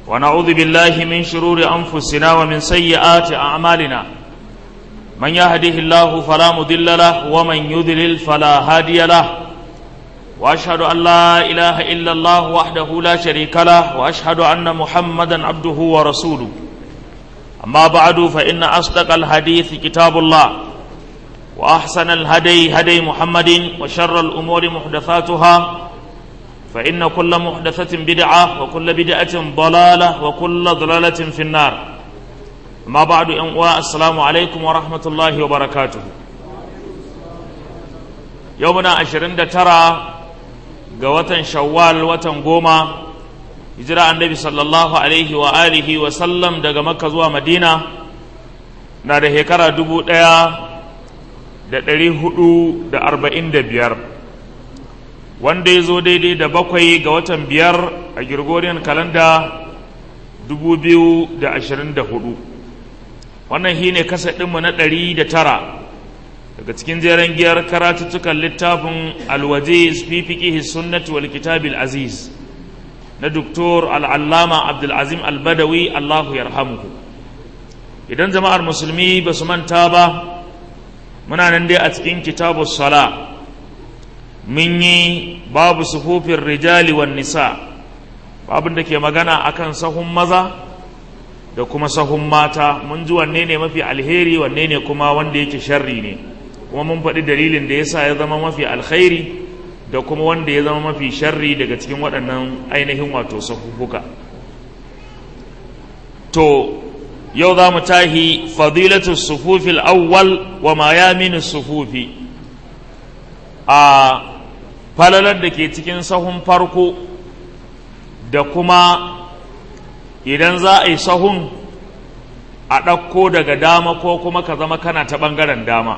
ونعوذ بالله من شرور أنفسنا ومن سيئات أعمالنا من يهده الله فلا مضل له ومن يضلل فلا هادي له وأشهد أن لا إله إلا الله وحده لا شريك له وأشهد أن محمدا عبده ورسوله أما بعد فإن أصدق الحديث كتاب الله وأحسن الهدي هدي محمد وشر الأمور محدثاتها فإن كل محدثة بدعة وكل بدعة ضلالة وكل ضلالة في النار ما بعد أنواع السلام عليكم ورحمة الله وبركاته يومنا عشرين ترى قوة شوال وتن قوما hijira annabi sallallahu alaihi wa alihi wa sallam daga makka zuwa madina na da shekara dubu ɗaya da ɗari hudu da arba'in da biyar wanda ya zo daidai da bakwai ga watan biyar a girgoriyan kalanda dubu biyu da ashirin da hudu wannan shi ne kasa ɗinmu na ɗari da tara daga cikin jeren giyar karatuttukan littafin alwaje fi fiƙihi sunnati wal kitabil aziz na doktor al'allama abdulazim albadawi allahu yarhamuhu idan jama'ar musulmi ba su manta ba muna nan dai a cikin kitabu sala mun yi babu sufufin rijali wan nisa babin da ke magana akan sahun maza da kuma sahun mata mun ji wanne ne mafi alheri wanne ne kuma wanda yake sharri ne kuma mun faɗi dalilin da yasa ya zama mafi alkhairi da kuma wanda ya zama mafi sharri daga cikin waɗannan ainihin wato sahuhuka to yau za mu tahi fadilatu sufufil awwal wa ma yaminu sufufi a falalar da ke cikin sahun farko da kuma idan za a yi sahun a ɗauko daga dama ko kuma ka zama kana ta ɓangaren dama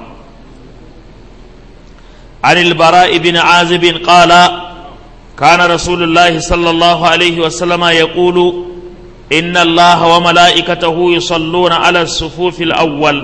عن البراء بن عازب قال كان رسول الله صلى الله عليه وسلم يقول إن الله وملائكته يصلون على الصفوف الأول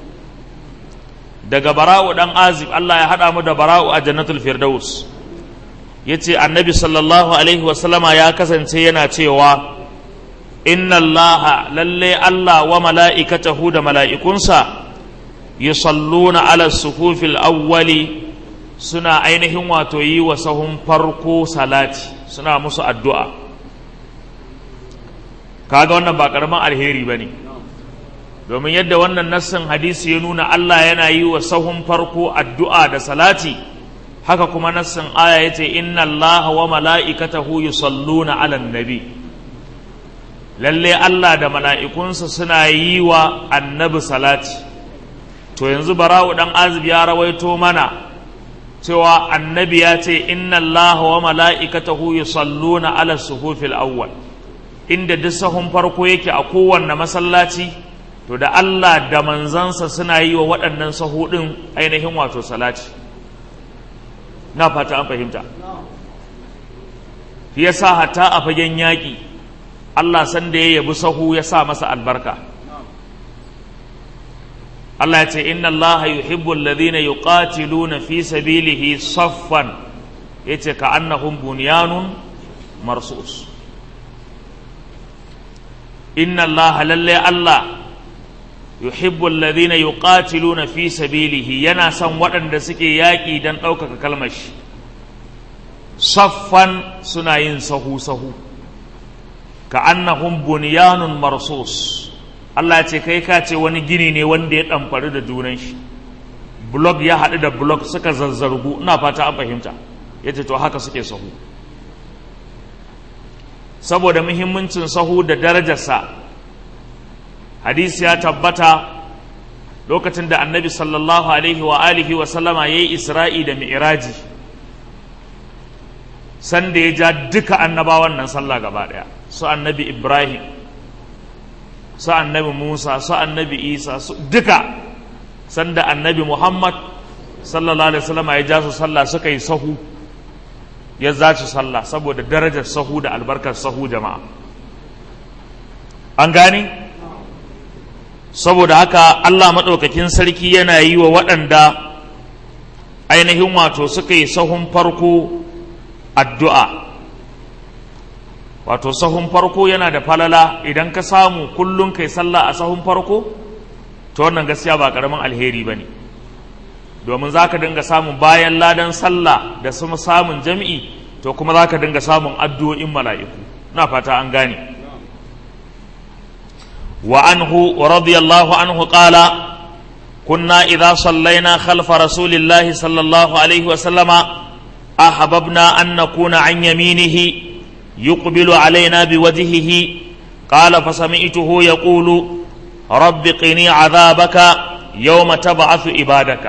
daga bara'u dan azib Allah ya haɗa mu da bara'u a jannatul firdaus yace annabi sallallahu alaihi wasallama ya kasance yana cewa inna allaha lalle Allah wa mala'ikatahu da mala'ikunsa yusalluna ala sufufil awwali suna ainihin wato yi wa sahun farko salati suna musu addu'a kaga wannan ba ƙaramin alheri ba ne domin yadda wannan nassin hadisi ya nuna Allah yana yi wa sahun farko addu'a da salati haka kuma nassin aya ya ce inna Allah wa mala'ikatahu yusalluna ala nabi lalle Allah da mala'ikunsa suna yi wa annabi salati to yanzu bara'u ɗan azib ya rawaito mana cewa annabi ya ce inna Allah wa mala'ikatahu yusalluna ala suhufil awwal inda duk sahun farko yake a kowanne masallaci to da Allah da manzansa suna yi wa waɗannan sahu ɗin ainihin wato salati na fata an fahimta shi yasa hatta a fagen yaƙi Allah san da ya yabi sahu ya sa masa albarka Allah ya ce inna Allah yuhibbu alladhina yuqatiluna fi sabilihi saffan yace ka annahum bunyanun marsus inna Allah lalle Allah yuhibbu alladhina yuqatiluna fi sabilihi yana son waɗanda suke yaƙi don ɗaukaka kalmar shi saffan suna yin sahu sahu ka annahum bunyanun marsus Allah ya ce kai ka ce wani gini ne wanda ya ɗamfari da junan shi blok ya haɗu da blok suka zazzargu ina fata an fahimta ya ce to haka suke sahu saboda muhimmancin sahu da darajarsa hadisi ya tabbata lokacin da annabi sallallahu alaihi wa alihi wa sallama ya yi isra'i da mi'iraji sanda ya ja duka annabawan nan sallah gaba ɗaya su annabi ibrahim su annabi Musa su annabi Isa su duka sanda annabi Muhammad sallallahu alaihi wasallam ya ja su sallah suka yi sahu ya za su sallah saboda darajar sahu da albarkar sahu jama'a an gani saboda haka Allah maɗaukakin sarki yana yi wa waɗanda ainihin wato suka yi sahun farko addu'a wato sahun farko yana da falala idan ka samu kullum kai sallah a sahun farko to wannan gaskiya ba karamin alheri ba ne domin za ka dinga samun bayan ladan sallah da kuma samun jam'i to kuma za ka dinga samun addu'o'in mala'iku na fata an gane wa anhu wa radiyallahu anhu qala كنا إذا صلينا خلف رسول الله صلى الله عليه وسلم أحببنا أن نكون عن يمينه يقبل علينا بوجهه قال فسمعته يقول رب قني عذابك يوم تبعث عبادك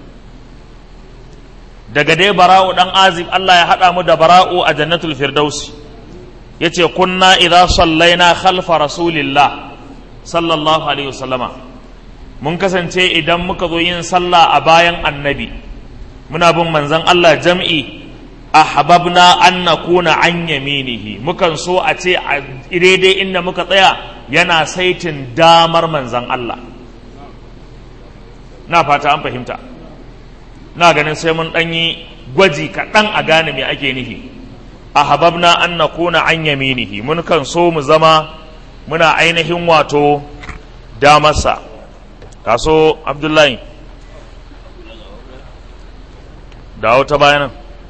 daga dai bara'u dan azib Allah ya haɗa mu da bara'u a jannatul firdausi yace kunna idza sallaina khalfa rasulillah sallallahu alaihi wasallama mun kasance idan muka zo yin sallah a bayan annabi muna bin manzon Allah jam'i ahbabna an nakuna an yaminihi mukan so a ce a daidai inda muka tsaya yana saitin damar manzon Allah na fata an fahimta na ganin sai mun ɗanyi gwaji kaɗan a gane me ake nufi ahbabna an nakuna an yaminihi mun kan so mu zama muna ainihin wato damarsa kaso abdullahi dawo ta bayanan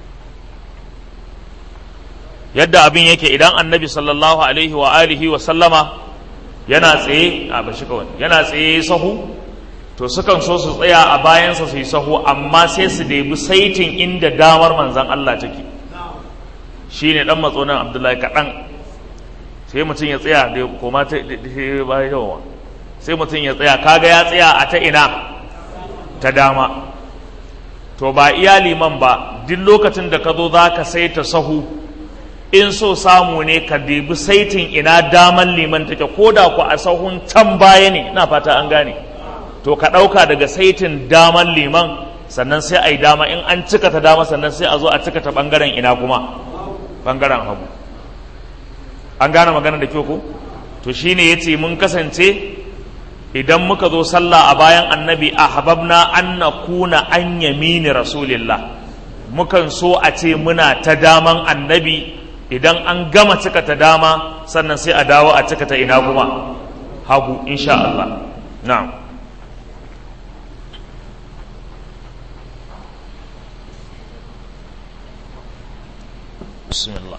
yadda abin yake idan annabi sallallahu alaihi wa alihi wa sallama yana tsaye a bashi kawai yana tsaye sahu to sukan so su tsaya a bayansa su yi sahu amma sai su debi saitin inda damar manzan Allah take shi ne dan matsonan abdullahi kaɗan sai mutum ya tsaya da koma ta bayan yawa sai mutum ya tsaya kaga ya tsaya a ta ina ta dama to ba iya liman ba duk lokacin da ka zo za ka saita sahu in so samu ne ka debi saitin ina daman liman take ko da ku a sahun can baya ne ina fata an gane to ka ɗauka daga saitin daman liman sannan sai a yi dama in an cika ta dama sannan sai a zo a cika ta ɓangaren ina kuma ɓangaren hagu an gane magana da kyau ko to shine yace mun kasance idan muka zo sallah a bayan annabi a hababna an na kuna an yamini rasulillah mukan so a ce muna ta daman annabi idan an gama cika ta dama sannan sai a dawo a cika ta ina kuma hagu insha Allah na'am bismillah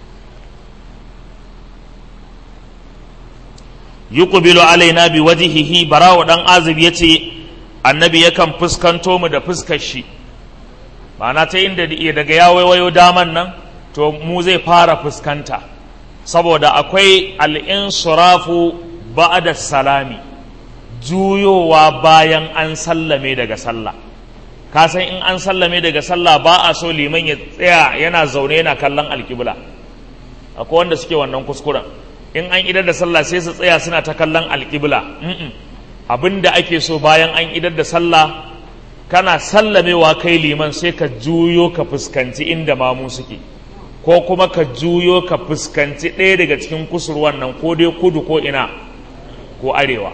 yuqbilu alaina bi wajhihi barawo dan azib yace annabi yakan fuskanto mu da fuskar shi ma'ana ta inda daga ya waiwayo daman nan to mu zai fara fuskanta saboda akwai al-insirafu ba'da salami juyowa bayan an sallame daga sallah ka san in an sallame daga sallah ba a so liman ya tsaya yana zaune yana kallon alkibla akwai wanda suke wannan kuskuren in an idar da sallah sai su tsaya suna ta kallon alƙibla abin da ake so bayan an idar da sallah kana sallamewa kai liman sai ka juyo ka fuskanci inda mamu suke ko kuma ka juyo ka fuskanci ɗaya daga cikin kusurwan nan ko dai kudu ko ina ko arewa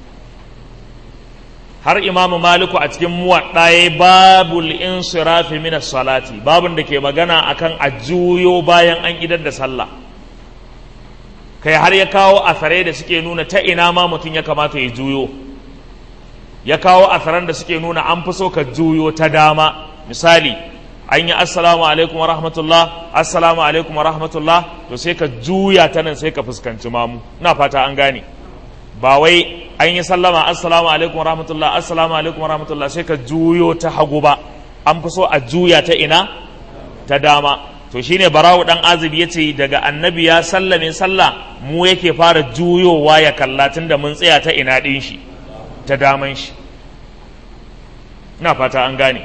har imamu maliku a cikin muwaɗa ya babul insirafi min salati babun da ke magana akan a juyo bayan an idar da sallah kai har ya kawo asarai da suke nuna ta ina ma mutum ya kamata ya juyo ya kawo asaran da suke nuna an fi so ka juyo ta dama misali an yi assalamu alaikum wa rahmatullah assalamu alaikum wa rahmatullah to sai ka juya ta nan sai ka fuskanci mamu ina fata an gane ba wai an yi sallama assalamu alaikum wa rahmatullah assalamu alaikum wa rahmatullah sai ka juyo ta hagu ba an fi so a juya ta ina ta dama to shine barawu dan azib ya ce daga annabi ya sallame sallah mu yake fara juyowa ya kalla tunda mun tsaya ta ina din shi ta daman shi ina fata an gane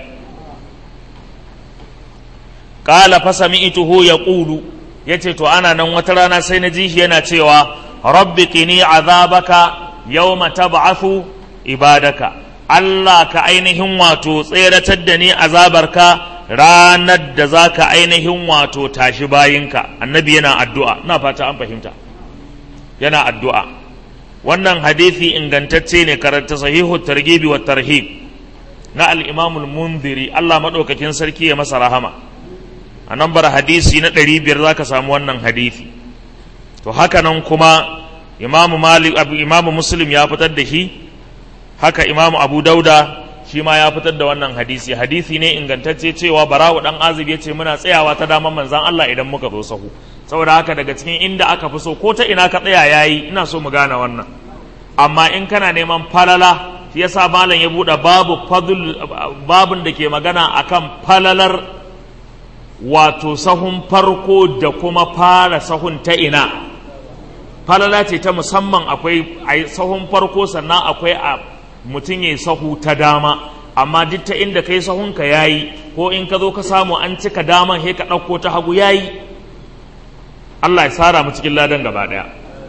qala fa sami'tuhu yaqulu yace to ana nan wata rana sai na ji shi yana cewa rabbi qini azabaka yawma tab'athu ibadaka Allah ka ainihin wato tseratar da ni azabarka ranar da za ka ainihin wato tashi bayinka annabi yana addu'a na fata an fahimta yana addu'a wannan hadithi ingantacce ne karanta sahihu targibi wa tarhib na al'imamul mundiri Allah maɗaukakin sarki ya masa rahama a nan bar hadisi na ɗari biyar za ka samu wannan hadithi to haka nan kuma imamu malik abu imamu muslim ya fitar da shi haka imamu abu dauda shi ma ya fitar da wannan hadisi hadisi ne ingantacce cewa bara'u dan azib ya ce muna tsayawa ta daman manzan Allah idan muka zo sahu saboda haka daga cikin inda aka fi so ko ta ina ka tsaya yayi ina so mu gane wannan amma in kana neman falala shi yasa malam ya bude babu fadl babun da ke magana akan falalar wato sahun farko da kuma fara sahun ta ina falala ce ta musamman akwai a sahun farko sannan akwai a mutum ya sahu ta dama amma duk ta inda kai sahunka ya yi ko in ka zo ka samu an cika daman he ka ɗauko ta hagu ya yi Allah ya tsara mu cikin ladan gaba ɗaya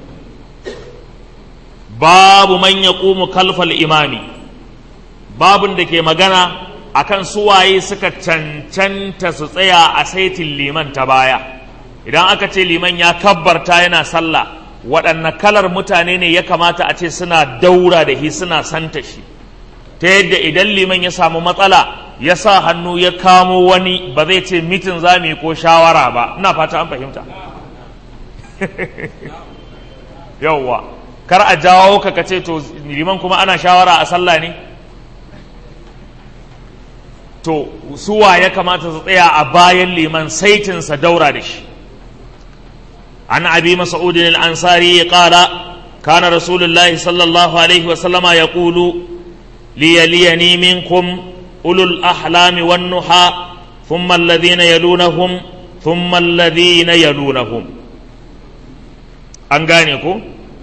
babu man ya kalfal imami babun da ke magana akan suwaye suka cancanta su tsaya a saitin liman ta baya idan aka ce liman ya kabbarta yana sallah waɗanne kalar mutane ne ya kamata a ce suna daura da shi suna santa shi ta yadda idan liman ya samu matsala ya sa hannu ya kamo wani ba zai ce mitin zami ko shawara ba ina fata an fahimta yauwa kar a jawo ka kace to liman kuma ana shawara a sallah ne to suwa ya kamata su tsaya a bayan liman saitinsa daura da shi عن أبي مسعود الأنصاري قال كان رسول الله صلى الله عليه وسلم يقول ليليني منكم أولو الأحلام والنحى ثم الذين يلونهم ثم الذين يلونهم أنغانيكو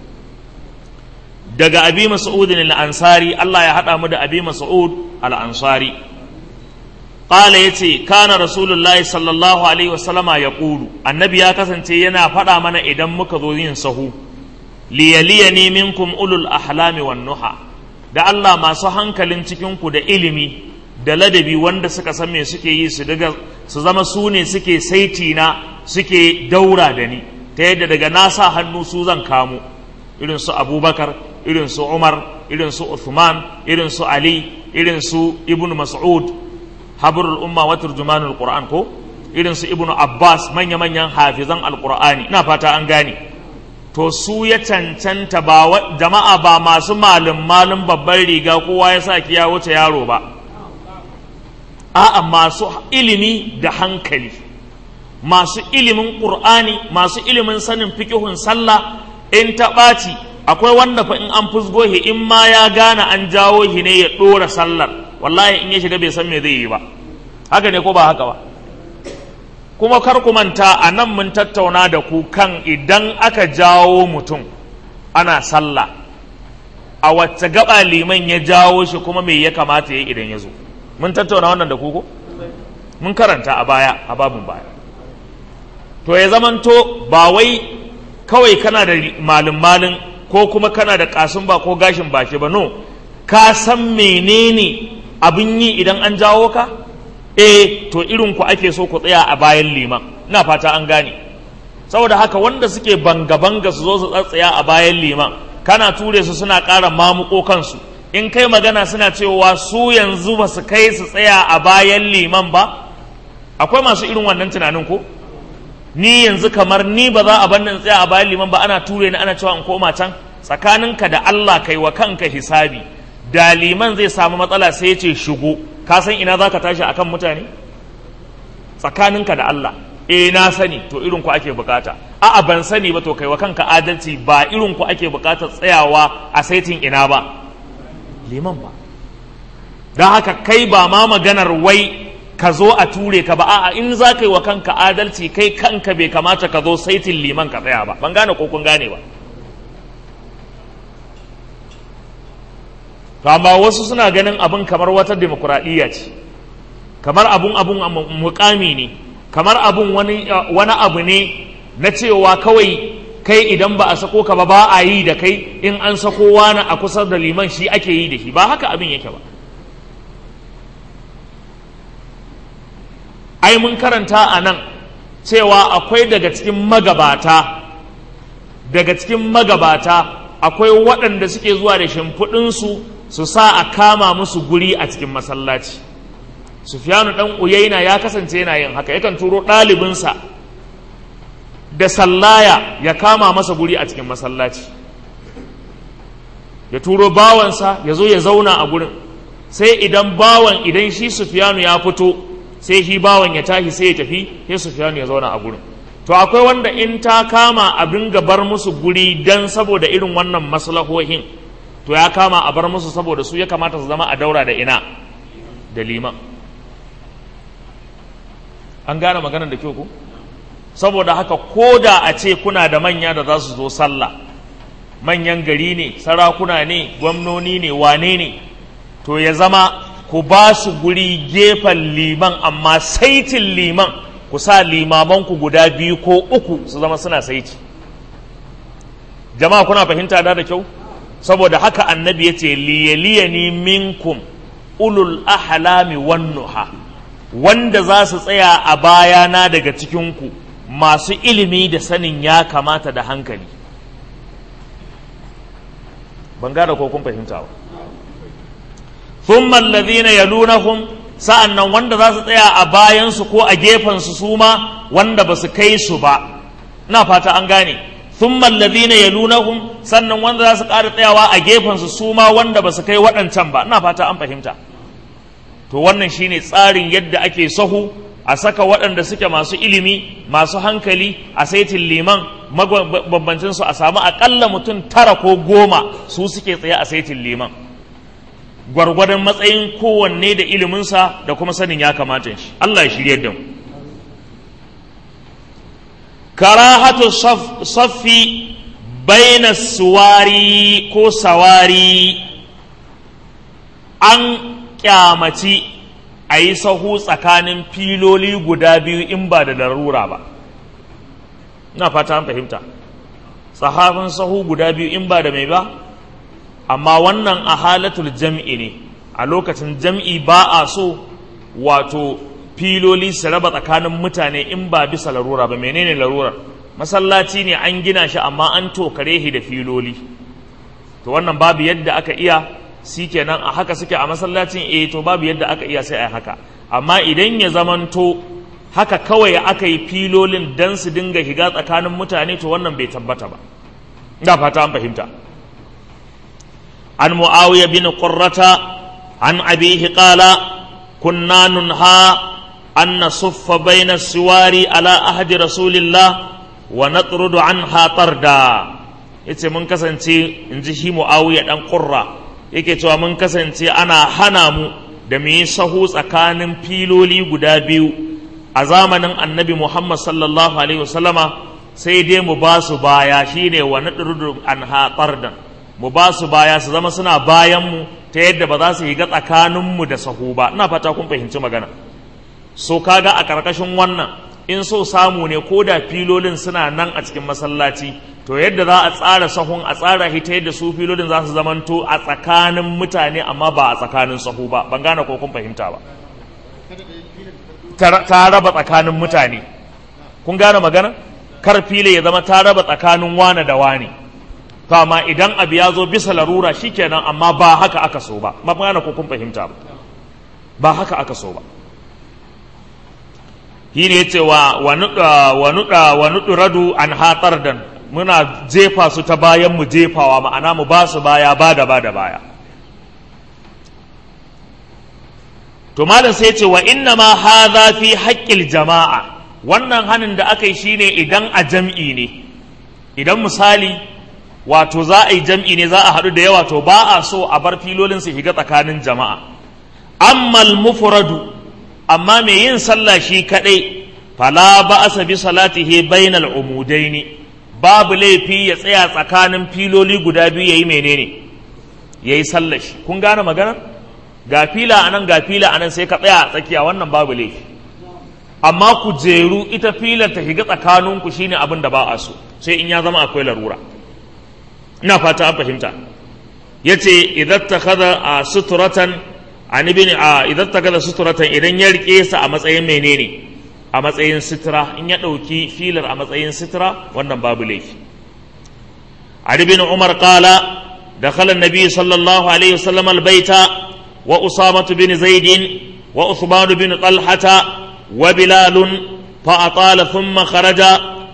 daga abi mas'ud al-ansari Allah ya hada mu da abi mas'ud al-ansari qala yace kana rasulullahi sallallahu alaihi wasallama yaqulu annabi ya kasance yana faɗa mana idan muka zo yin sahu liyaliyani minkum ulul ahlami wan nuha da Allah masu hankalin cikin ku da ilimi da ladabi wanda suka san me suke yi su daga su zama su ne suke saiti na suke daura da ni ta yadda daga na sa hannu su zan kamo irin su abubakar irin su umar irin su uthman irin su ali irin su ibnu mas'ud habrul umma wa turjumanul qur'an ko irin su ibnu abbas manya manyan hafizan alqur'ani ina fata an gane to su ya cancanta ba jama'a ba masu malum malum babban riga kowa ya sa ya wuce yaro ba a'a masu ilimi da hankali masu ilimin qur'ani masu ilimin sanin fikihun sallah in ta ɓaci akwai wanda fa in an fusgo shi in ma ya gane an jawo shi ne ya ɗora sallar wallahi in ya shiga bai san me zai yi ba haka ne ko ba haka ba kuma kar ku manta a nan mun tattauna da ku kan idan aka jawo mutum ana sallah a wacce gaba liman ya jawo shi kuma me ya kamata ya idan ya zo mun tattauna wannan da ku ko mun karanta a baya a babin baya to ya zamanto ba wai kawai kana da malin malin ko kuma kana da kasun ba ko gashin baki ba no ka san menene abin yi idan an jawo ka eh to irin ku ake so ku tsaya a bayan liman ina fata an gane saboda haka wanda suke banga banga su zo su tsatsaya a bayan liman kana ture su suna ƙara mamuko kansu in kai magana suna cewa su yanzu ba su kai su tsaya a bayan liman ba akwai masu irin wannan tunanin ko ni yanzu kamar ni ba za a bar nan tsaya a bayan liman ba ana ture ni ana cewa in koma can tsakaninka da Allah kai wa kanka hisabi da liman zai samu matsala sai ya ce shigo ka san ina za ka tashi akan mutane tsakaninka da Allah eh na sani to irin ku ake bukata a'a ban sani ba to kai wa kanka adalci ba irin ku ake bukatar tsayawa a saitin ina ba liman ba don haka kai ba ma maganar wai ka zo a ture ka ba a'a in za ka yi wa kanka adalci kai kanka bai kamata ka zo saitin liman ka tsaya ba ban gane ko kun gane ba to amma wasu suna ganin abin kamar wata demokuraɗiyya ce kamar abun abun mukami ne kamar abun wani wani abu ne na cewa kawai kai idan ba a sako ka ba ba a yi da kai in an sako wani a kusa da liman shi ake yi da shi ba haka abin yake ba ai mun karanta a nan cewa akwai daga cikin magabata daga cikin magabata akwai waɗanda suke zuwa da shimfiɗinsu su sa a kama musu guri a cikin masallaci sufyanu ɗan uyaina ya kasance yana yin haka yakan turo ɗalibinsa da sallaya ya kama masa guri a cikin masallaci ya turo bawansa ya zo ya zauna a gurin sai idan bawan idan shi sufiyanu ya fito sai shi bawan ya tashi sai ya tafi sai sufiyanu ya zauna a gurin to akwai wanda in ta kama abin bar musu guri dan saboda irin wannan maslahohin to ya kama a bar musu saboda su ya kamata su zama a daura da ina da liman an gane maganar da kyau ku saboda haka ko da a ce kuna da manya da za su zo sallah manyan gari ne sarakuna ne gwamnoni ne wane ne to ya zama ku ba su guri gefen liman amma saitin liman ku sa limamanku guda biyu ko uku su zama suna saiti jama'a kuna fahimta da da kyau saboda haka annabi ya ce liyaliyani minkum ulul ahlami wan nuha wanda za su tsaya a bayana daga cikinku masu ilimi da sanin ya kamata da hankali ban gada ko kun fahimta ba thumma alladhina yalunahum sa'annan wanda za su tsaya a bayansu ko a gefensu su ma wanda ba su kai su ba ina fata an gane thumma alladhina yalunahum sannan wanda za su ƙara tsayawa a gefensu su ma wanda ba su kai waɗancan ba ina fata an fahimta to wannan shine tsarin yadda ake sahu a saka waɗanda suke masu ilimi masu hankali a saitin liman mabambancin su a samu aƙalla mutum tara ko goma su suke tsaye a saitin liman gwargwadon matsayin kowanne da iliminsa da kuma sanin ya kamata shi Allah ya shirye da mu karahatu saffi baina suwari ko sawari an kyamaci a yi sahu tsakanin filoli guda biyu in ba da larura ba na fata an fahimta tsahafin sahu guda biyu in ba da mai ba amma wannan a halatul jam'i ne a lokacin jam'i ba a so wato filoli su raba tsakanin mutane in ba bisa larura ba menene larurar masallaci ne an gina shi amma an tokare shi da filoli to wannan babu yadda aka iya shi kenan a haka suke a masallacin eh to babu yadda aka iya sai a haka amma idan ya zamanto haka kawai aka yi filolin dan su dinga shiga tsakanin mutane to wannan bai tabbata ba ina fata an fahimta an muawiya bin qurrata an abihi qala kunna nunha an nasuffa baina siwari ala ahdi rasulillah wa natrudu anha tarda yace mun kasance in ji shi muawiya dan qurra yake cewa mun kasance ana hana mu da mu yi sahu tsakanin filoli guda biyu a zamanin annabi Muhammad sallallahu alaihi wasallama sai dai mu ba su baya shine wa nadrudu an haƙardan mu ba su baya su zama suna bayan mu ta yadda ba za su yi ga tsakanin mu da sahu ba ina fata kun fahimci magana so kaga a ƙarƙashin wannan in so samu ne ko da filolin suna nan a cikin masallaci to yadda za a tsara sahun a tsara shi ta yadda su filolin za su zamanto a tsakanin mutane amma ba a tsakanin sahu ba ban gane ko kun fahimta ba ta raba tsakanin mutane kun gane magana kar fili ya zama ta raba tsakanin wane da wane to amma idan abu ya zo bisa larura shikenan amma ba haka aka so ba ba gane ko kun fahimta ba ba haka aka so ba shi ne ce wa wa nuɗa wa nuɗu radu an hatsar dan muna jefa su ta bayan mu jefawa ma'ana mu ba su baya ba da ba da baya to malam sai ce wa inna ma hadha fi haqqil jama'a wannan hanin da aka yi shine idan a jam'i ne idan misali wato za a yi jam'i ne za a haɗu da yawa to ba a so a bar filolin su shiga tsakanin jama'a ammal mufradu amma mai yin sallah shi kadai fala ba'asa bi salatihi bainal umudaini babu laifi ya tsaya tsakanin filoli guda biyu yayi menene yayi sallah shi kun gane magana ga fila anan ga fila anan sai ka tsaya a tsakiya wannan babu laifi amma ku jeru ita filar ta shiga tsakaninku shine abin da ba a so sai in ya zama akwai larura ina fata an fahimta yace idan takhadha suturatan an ibn idan takhadha suturatan idan ya rike sa a matsayin menene a matsayin sitira in ya dauki filar a matsayin sitira wannan babu laifi Ali bin Umar qala دخل النبي صلى الله عليه وسلم البيت وأسامة بن زيد وعثمان بن طلحة وبلال فأطال ثم خرج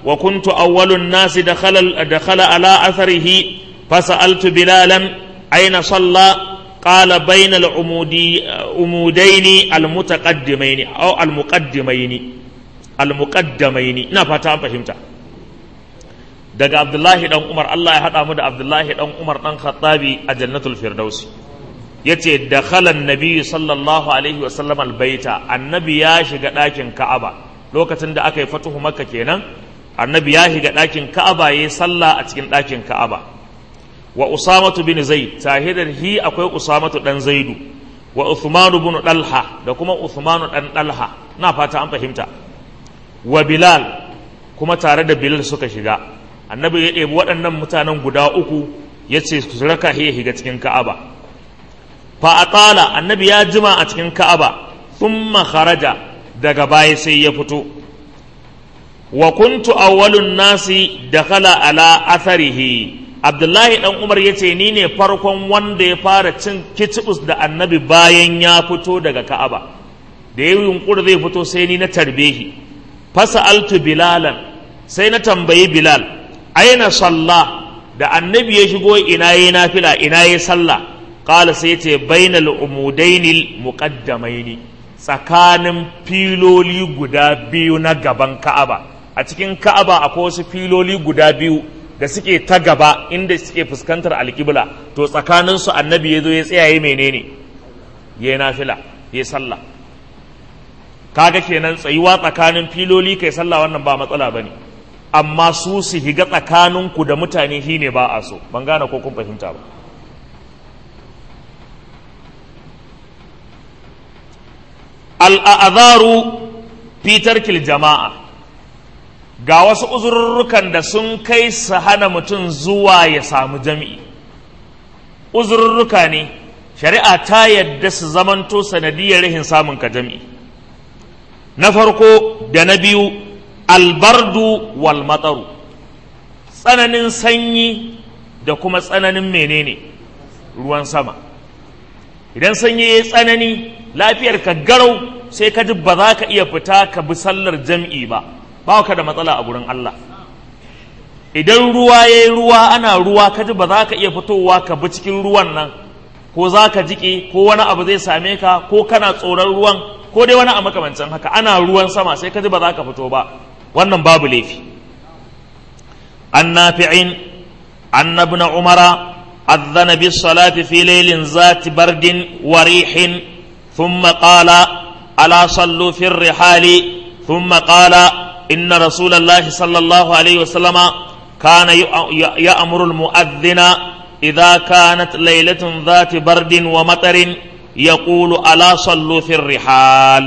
وكنت أول الناس دخل دخل على أثره فسألت بلالا أين صلى قال بين العمودي عمودين المتقدمين أو المقدمين المقدمين نفتا فهمت daga Abdullahi dan Umar Allah ya haɗa mu da Abdullahi dan Umar dan Khattabi a Jannatul Firdausi yace dakhala an-nabi sallallahu alaihi wa sallam al-baita annabi ya shiga ɗakin Ka'aba lokacin da aka yi fatuhu Makka kenan annabi ya shiga ɗakin Ka'aba yayi sallah a cikin ɗakin Ka'aba wa Usamatu bin Zaid tahidar hi akwai Usamatu dan Zaidu wa Uthman bin Dalha da kuma Uthman dan Dalha na fata an fahimta wa Bilal kuma tare da Bilal suka shiga annabi ya ɗebi waɗannan mutanen guda uku ya ce su raka ya shiga cikin ka'aba fa atala annabi ya jima a cikin ka'aba thumma kharaja daga baya sai ya fito wa kuntu awwalun nasi dakhala ala atharihi abdullahi dan umar ya ce ni ne farkon wanda ya fara cin kicibus da annabi bayan ya fito daga ka'aba da ya yunkuri zai fito sai ni na tarbehi fasa altu bilalan sai na tambayi bilal aina salla da annabi ya shigo ina yi nafila ina yi sallah qala sai ce bainal umudainil muqaddamaini tsakanin filoli guda biyu na gaban ka'aba a cikin ka'aba akwai wasu filoli guda biyu da suke ta gaba inda suke fuskantar alƙibla to tsakanin su annabi ya zo ya tsayaye menene ya yi nafila ya sallah kaga kenan tsayuwa tsakanin filoli kai sallah wannan ba matsala bane amma su su higa tsakaninku da mutane shi ne ba a so ban gane ko kun fahimta ba al'azaru fitar kil jama'a ga wasu uzurrukan da sun kai su hana mutum zuwa ya samu jami'i uzurruka ne shari'a ta yadda su zamanto sanadiyar rahin samun ka jami'i na farko da na biyu albardu wal mataru tsananin sanyi da kuma tsananin menene ruwan sama idan sanyi ya tsanani lafiyar ka garau sai ka ji ba za ka iya fita ka bi sallar jam'i ba ba ka da matsala a gurin Allah idan ruwa ya yi ruwa ana ruwa ka ji ba za ka iya fitowa ka bi cikin ruwan nan ko za ka jiƙe ko wani abu zai same ka ko kana tsoron ruwan ko dai wani a makamancin haka ana ruwan sama sai ka ji ba za ka fito ba wannan babu laifi an nafi'in anna ibn umara adhana bis salati fi laylin zati bardin wa rihin thumma qala ala sallu fi rihali thumma qala inna rasulallahi sallallahu alaihi wasallama kana ya'muru al-mu'adhdhina idha kanat laylatun dhati bardin wa matarin yaqulu ala sallu fi rihal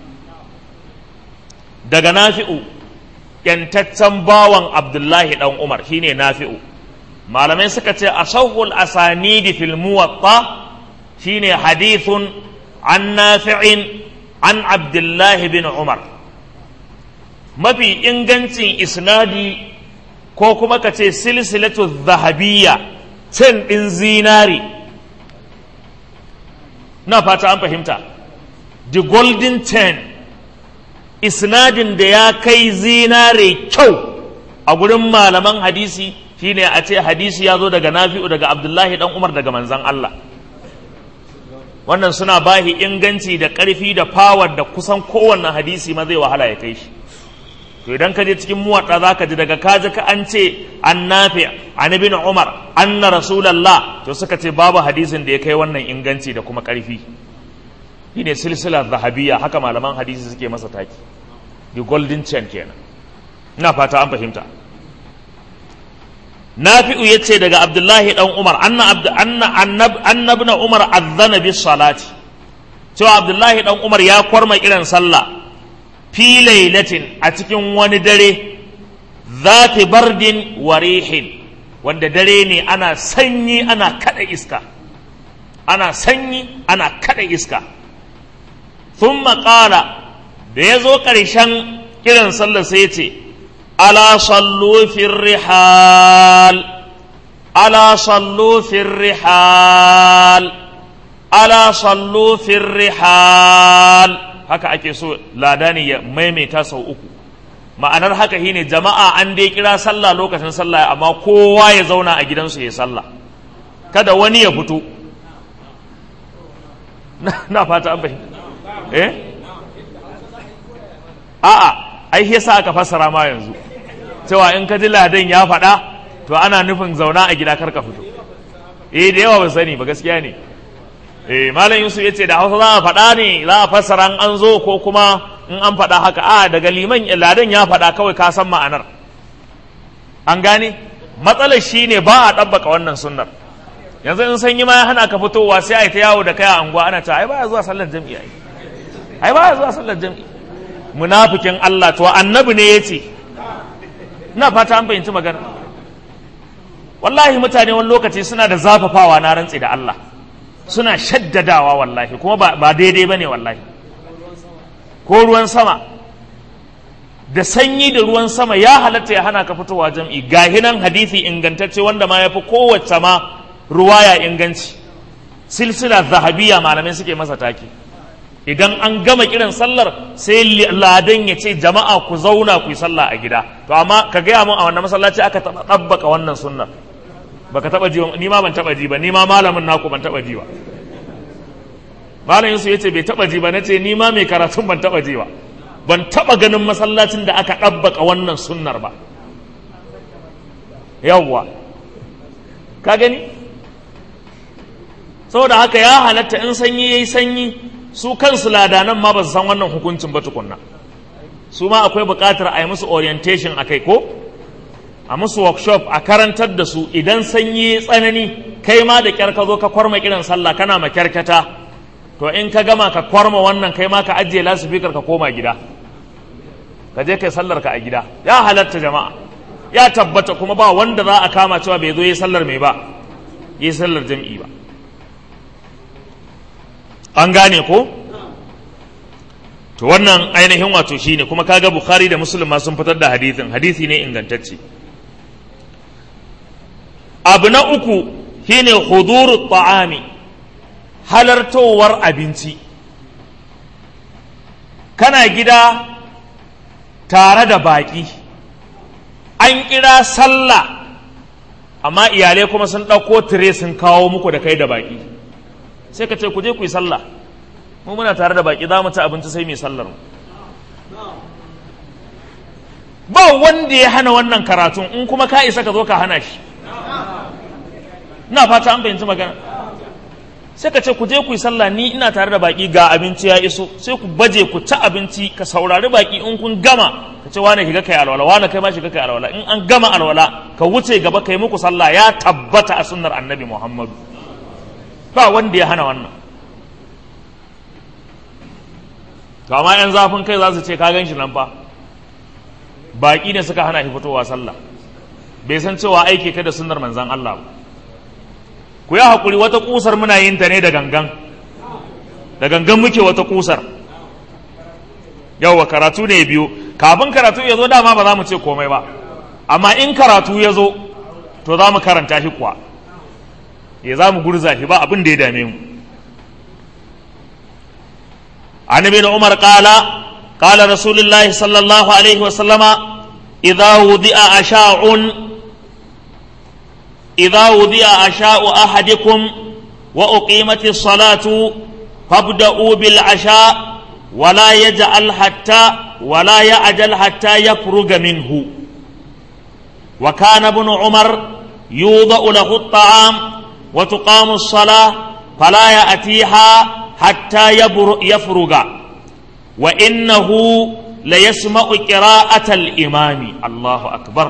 daga nafi'u yantaccen bawan abdullahi dan umar shine nafi'u malamai suka ce a sahul asanidi fil muwatta shine hadithun an nafi'in an abdullahi bin umar mafi ingancin isnadi ko kuma ka ce silsilatu zahabiyya cin ɗin zinari na fata an fahimta the golden ten isnadin da ya kai zinare kyau a gurin malaman hadisi shine a ce hadisi ya zo daga nafi'u daga abdullahi dan umar daga manzan Allah wannan suna bahi inganci da ƙarfi da fawar da kusan kowanne hadisi ma zai wahala ya kai shi to idan ka je cikin muwaɗa za ka ji daga kaji ka an ce an nafi an ibn umar anna rasulallah to suka ce babu hadisin da ya kai wannan inganci da kuma ƙarfi shine silsilar zahabiyya haka malaman hadisi suke masa taki the golden chain kenan ina fata an fahimta nafi'u yace daga abdullahi dan umar anna abd anna annab annabna umar azzana bis salati cewa abdullahi dan umar ya kwarma irin sallah fi lailatin a cikin wani dare zati bardin wa rihin wanda dare ne ana sanyi ana kada iska ana sanyi ana kada iska thumma qala da ya zo ƙarshen kiran sallar sai ya ce ala sallu fi rihal ala sallu fi rihal ala sallu fi rihal haka ake so lada ne ya maimaita sau uku ma'anar haka shine jama'a an dai kira sallah lokacin sallah amma kowa ya zauna a gidansu ya sallah kada wani ya fito na fata an fahimta eh a'a ai yasa aka fassara ma yanzu cewa in ka ji ladan ya faɗa to ana nufin zauna a gida karka fito eh da yawa ba sani ba gaskiya ne eh malam yusuf yace da hausa za a faɗa ne za a fassara an zo ko kuma in an faɗa haka a daga liman ladan ya faɗa kawai ka san ma'anar an gane matsalar shine ba a ɗabbaka wannan sunnar yanzu in sanyi ma ya hana ka fitowa sai a yi ta yawo da kai a anguwa ana ta ai baya zuwa sallar jami'i ai ai baya zuwa sallar jami'i munafikin Allah to annabi ne yace ina fata an fahimci magana wallahi mutane wani lokaci suna da zafafawa na rantsi da Allah suna shaddadawa wallahi kuma ba daidai bane wallahi ko ruwan sama da sanyi da ruwan sama ya halatta ya hana ka fitowa jam'i gahinan hadisi ingantacce wanda ma ya fi kowace ma ruwaya inganci silsila zahabiya malamai suke masa take idan an gama kiran sallar sai ladan ya ce jama'a ku zauna ku yi sallah a gida to amma ka gaya mun a wannan masallaci aka taɓa ɗabbaka wannan sunnar baka taɓa ji ni ma ban taɓa ji ba ni ma malamin naku ban taɓa ji ba malam yusuf ya ce bai taɓa ji ba na ce ni ma mai karatun ban taɓa ji ba ban taɓa ganin masallacin da aka ɗabbaka wannan sunnar ba yawwa ka gani saboda haka ya halatta in sanyi ya yi sanyi su kansu ladanan ma ba su san wannan hukuncin ba tukunna su ma akwai buƙatar a yi musu orientation a kai ko a musu workshop a karantar da su idan sanyi tsanani kai ma da kyar ka zo ka kwarma kiran sallah kana makyarkata to in ka gama ka kwarma wannan kai ma ka ajiye lasifikar ka koma gida ka je kai sallar ka a gida ya halatta jama'a ya tabbata kuma ba wanda za a kama cewa bai zo yi sallar mai ba yi sallar jam'i ba an gane ko to wannan ainihin wato shine kuma kaga bukhari da muslim ma sun fitar da hadithin hadithi ne ingantacce abu na uku shine huduru ta'ami halartowar abinci kana gida tare da baƙi an kira sallah amma iyalai kuma sun ɗauko tire sun kawo muku da kai da baƙi sai ka ce ku je ku yi sallah mu muna tare da baƙi za mu ci abinci sai mu yi sallar mu ba wanda ya hana wannan karatun in kuma ka isa ka zo ka hana shi ina fata an fahimci magana sai ka ce ku je ku yi sallah ni ina tare da baki ga abinci ya iso sai ku baje ku ci abinci ka saurari baki in kun gama ka ce wane shiga kai alwala wane kai ma shiga kai alwala in an gama alwala ka wuce gaba kai muku sallah ya tabbata a sunnar annabi muhammadu ba wanda ya hana wannan to amma yan zafin kai za su ce ka gan shi nan fa baki ne suka hana shi fitowa sallah bai san cewa aiki ka da sunnar manzan Allah ba ku yi haƙuri wata ƙusar muna yin ta ne da gangan da gangan muke wata ƙusar yawwa karatu ne biyu kafin karatu ya zo dama ba za mu ce komai ba amma in karatu ya zo to za mu karanta shi kuwa ya za mu gurza shi ba abin da ya dame mu an ibn umar qala qala rasulullahi sallallahu alaihi wa sallama idza wudi'a asha'un إذا وضع عشاء أحدكم وأقيمت الصلاة فابدأوا بالعشاء ولا يجعل حتى ولا يعجل حتى يفرغ منه وكان ابن عمر يوضع له الطعام وتقام الصلاة فلا يأتيها حتى يفرغ وإنه ليسمع قراءة الإمام الله أكبر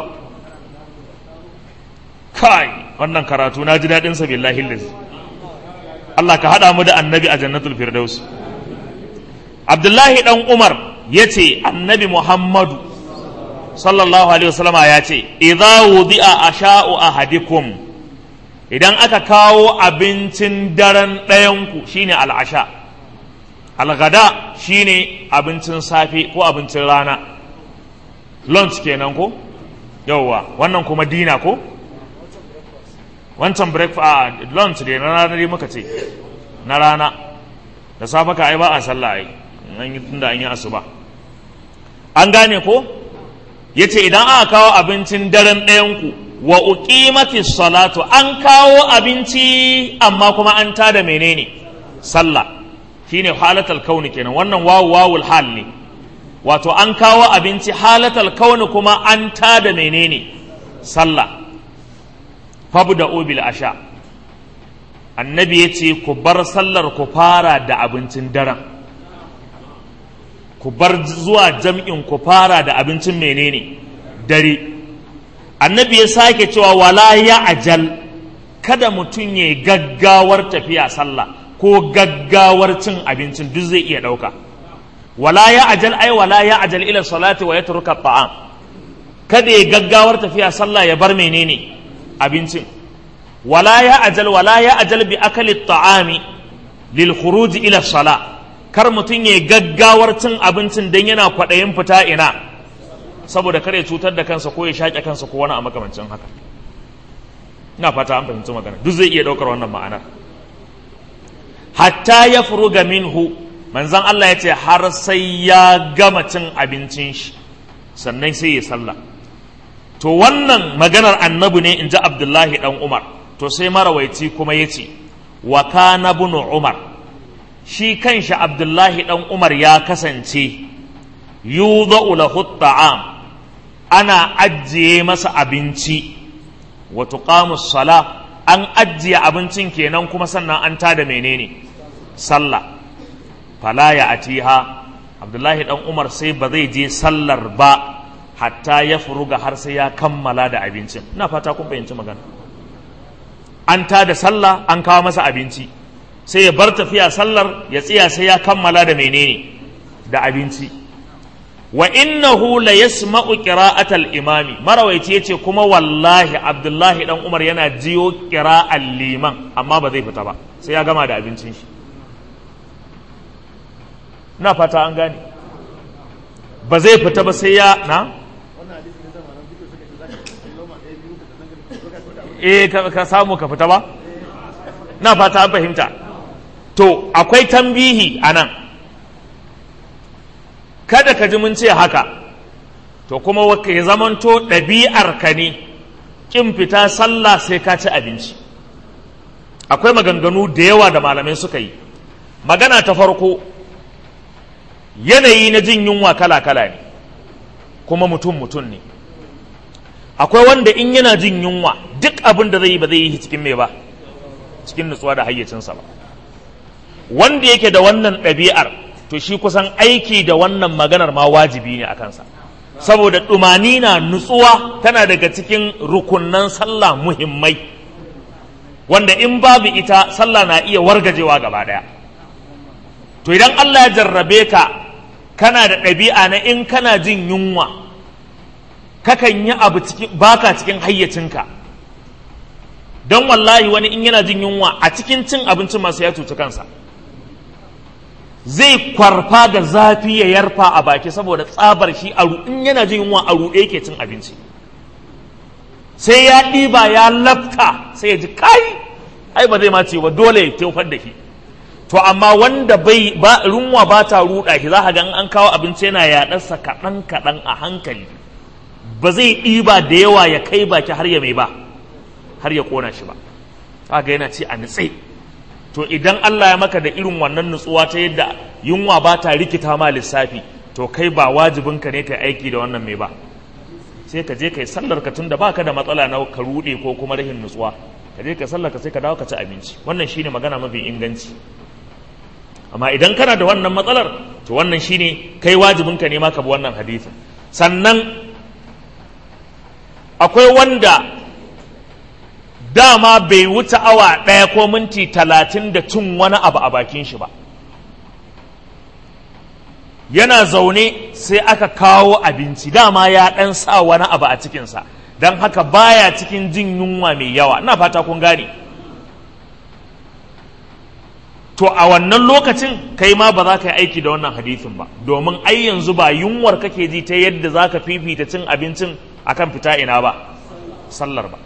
kai wannan karatu na ji daɗin sa billahi lillahi Allah ka haɗa mu da annabi a jannatul firdaus Abdullahi dan Umar ya ce annabi Muhammadu sallallahu alaihi wasallama ya ce idza wudi'a asha'u ahadikum idan aka kawo abincin daren ɗayanku shine al'asha algada shine abincin safe ko abincin rana lunch kenan ko yauwa wannan kuma dina ko wancan breakfast lunch dai na rana dai muka ce na rana da safe ka ai ba a sallah ai an yi tunda an yi asuba an gane ko yace idan aka kawo abincin daren ɗayanku wa uqimati salatu an kawo abinci amma kuma an tada menene sallah shine halatal kauni kenan wannan wawu wawul hal ne wato an kawo abinci halatal kauni kuma an tada menene sallah fabda bil asha annabi yace ku bar sallar ku fara da abincin daren ku bar zuwa jam'in ku fara da abincin menene dare annabi ya sake cewa wala ya ajal kada mutum ya gaggawar tafiya sallah ko gaggawar cin abincin duk zai iya ɗauka wala ya ajal ai wala ya ajal ila salati wa yatruka ta'am kada ya gaggawar tafiya sallah ya bar menene abincin wala ya ajal wala ya ajal bi akali ta'ami lil khuruj ila salah kar mutum ya gaggawar cin abincin dan yana kwaɗayin fita ina saboda kare cutar da kansa ko ya shaƙe kansa ko wani a makamancin haka ina fata an fahimci magana duk zai iya ɗaukar wannan ma'anar hatta ya furuga minhu manzan Allah ya ce har sai ya gama cin abincin shi sannan sai ya sallah to wannan maganar annabi ne in ji abdullahi dan umar to sai marawaici kuma ya ce wa kana bunu umar shi kanshi abdullahi dan umar ya kasance yudha'u lahu ta'am ana ajiye masa abinci wa tuqamu sala an ajiye abincin kenan kuma sannan an tada menene sallah fala ya atiha abdullahi dan umar sai ba zai je sallar ba hatta ya furuga har sai ya kammala da abincin ina fata kun fahimci magana an tada sallah an kawo masa abinci sai ya bar tafiya sallar ya tsiya sai ya kammala da menene da abinci wa innahu la yasma'u qira'atal imami marawaici yace kuma wallahi abdullahi dan umar yana jiyo qira'al liman amma ba zai fita ba sai ya gama da abincin shi na fata an gane ba zai fita ba sai ya na eh ka samu ka fita ba na fata an fahimta to akwai tambihi a nan kada ka ji mun ce haka to kuma ya zamanto ɗabi'ar ka ne ƙin fita sallah sai ka ci abinci akwai maganganu da yawa da malamai suka yi magana ta farko yanayi na jin yunwa kala-kala ne kuma mutum-mutum ne akwai wanda in yana jin yunwa duk abin da zai yi ba zai yi cikin mai ba cikin nutsuwa da hayyacinsa ba wanda yake da wannan ɗabi'ar to shi kusan aiki da wannan maganar ma wajibi ne a kansa saboda ɗumani na nutsuwa tana daga cikin rukunnan sallah muhimmai wanda in babu ita sallah na iya wargajewa gaba ɗaya to idan Allah ya jarrabe ka kana da ɗabi'a na in kana jin yunwa kakan yi abu cikin baka cikin hayyacinka don wallahi wani in yana jin yunwa a cikin cin abincin masu ya cuci kansa zai kwarfa da zafi ya yarfa a baki saboda tsabar shi a in yana jin yunwa a ruɗe yake cin abinci sai ya ɗiba ya lafta sai ya ji kai ai ba zai ma ce ba dole ya tofar da shi to amma wanda bai ba runwa ba ta ruɗa shi za ka ga an kawo abinci yana yaɗarsa kaɗan kaɗan a hankali ba zai ɗiba da yawa ya kai baki har ya mai ba har ya ƙona shi ba kaga yana ce a nutse to idan Allah ya maka da irin wannan nutsuwa ta yadda yunwa ba ta rikita ma lissafi to kai ba wajibinka ne kai aiki da wannan mai ba sai ka je kai sallar ka tunda baka da matsala na ka rude ko kuma rahin nutsuwa ka je ka sallar ka sai ka dawo ka ci abinci wannan shine magana mafi inganci amma idan kana da wannan matsalar to wannan shine kai wajibinka ne ma ka bi wannan hadisin sannan akwai wanda dama bai wuce awa ɗaya ko minti talatin da cin wani abu a bakin shi ba yana zaune sai aka kawo abinci dama ya ɗan sa wani abu a cikinsa don haka baya cikin jin yunwa mai yawa ina fata kun gane to a wannan lokacin kai ma ba za ka yi aiki da wannan hadithin ba domin ai yanzu ba yunwar kake ji ta yadda za ka fifita cin abincin akan fita ina ba sallar ba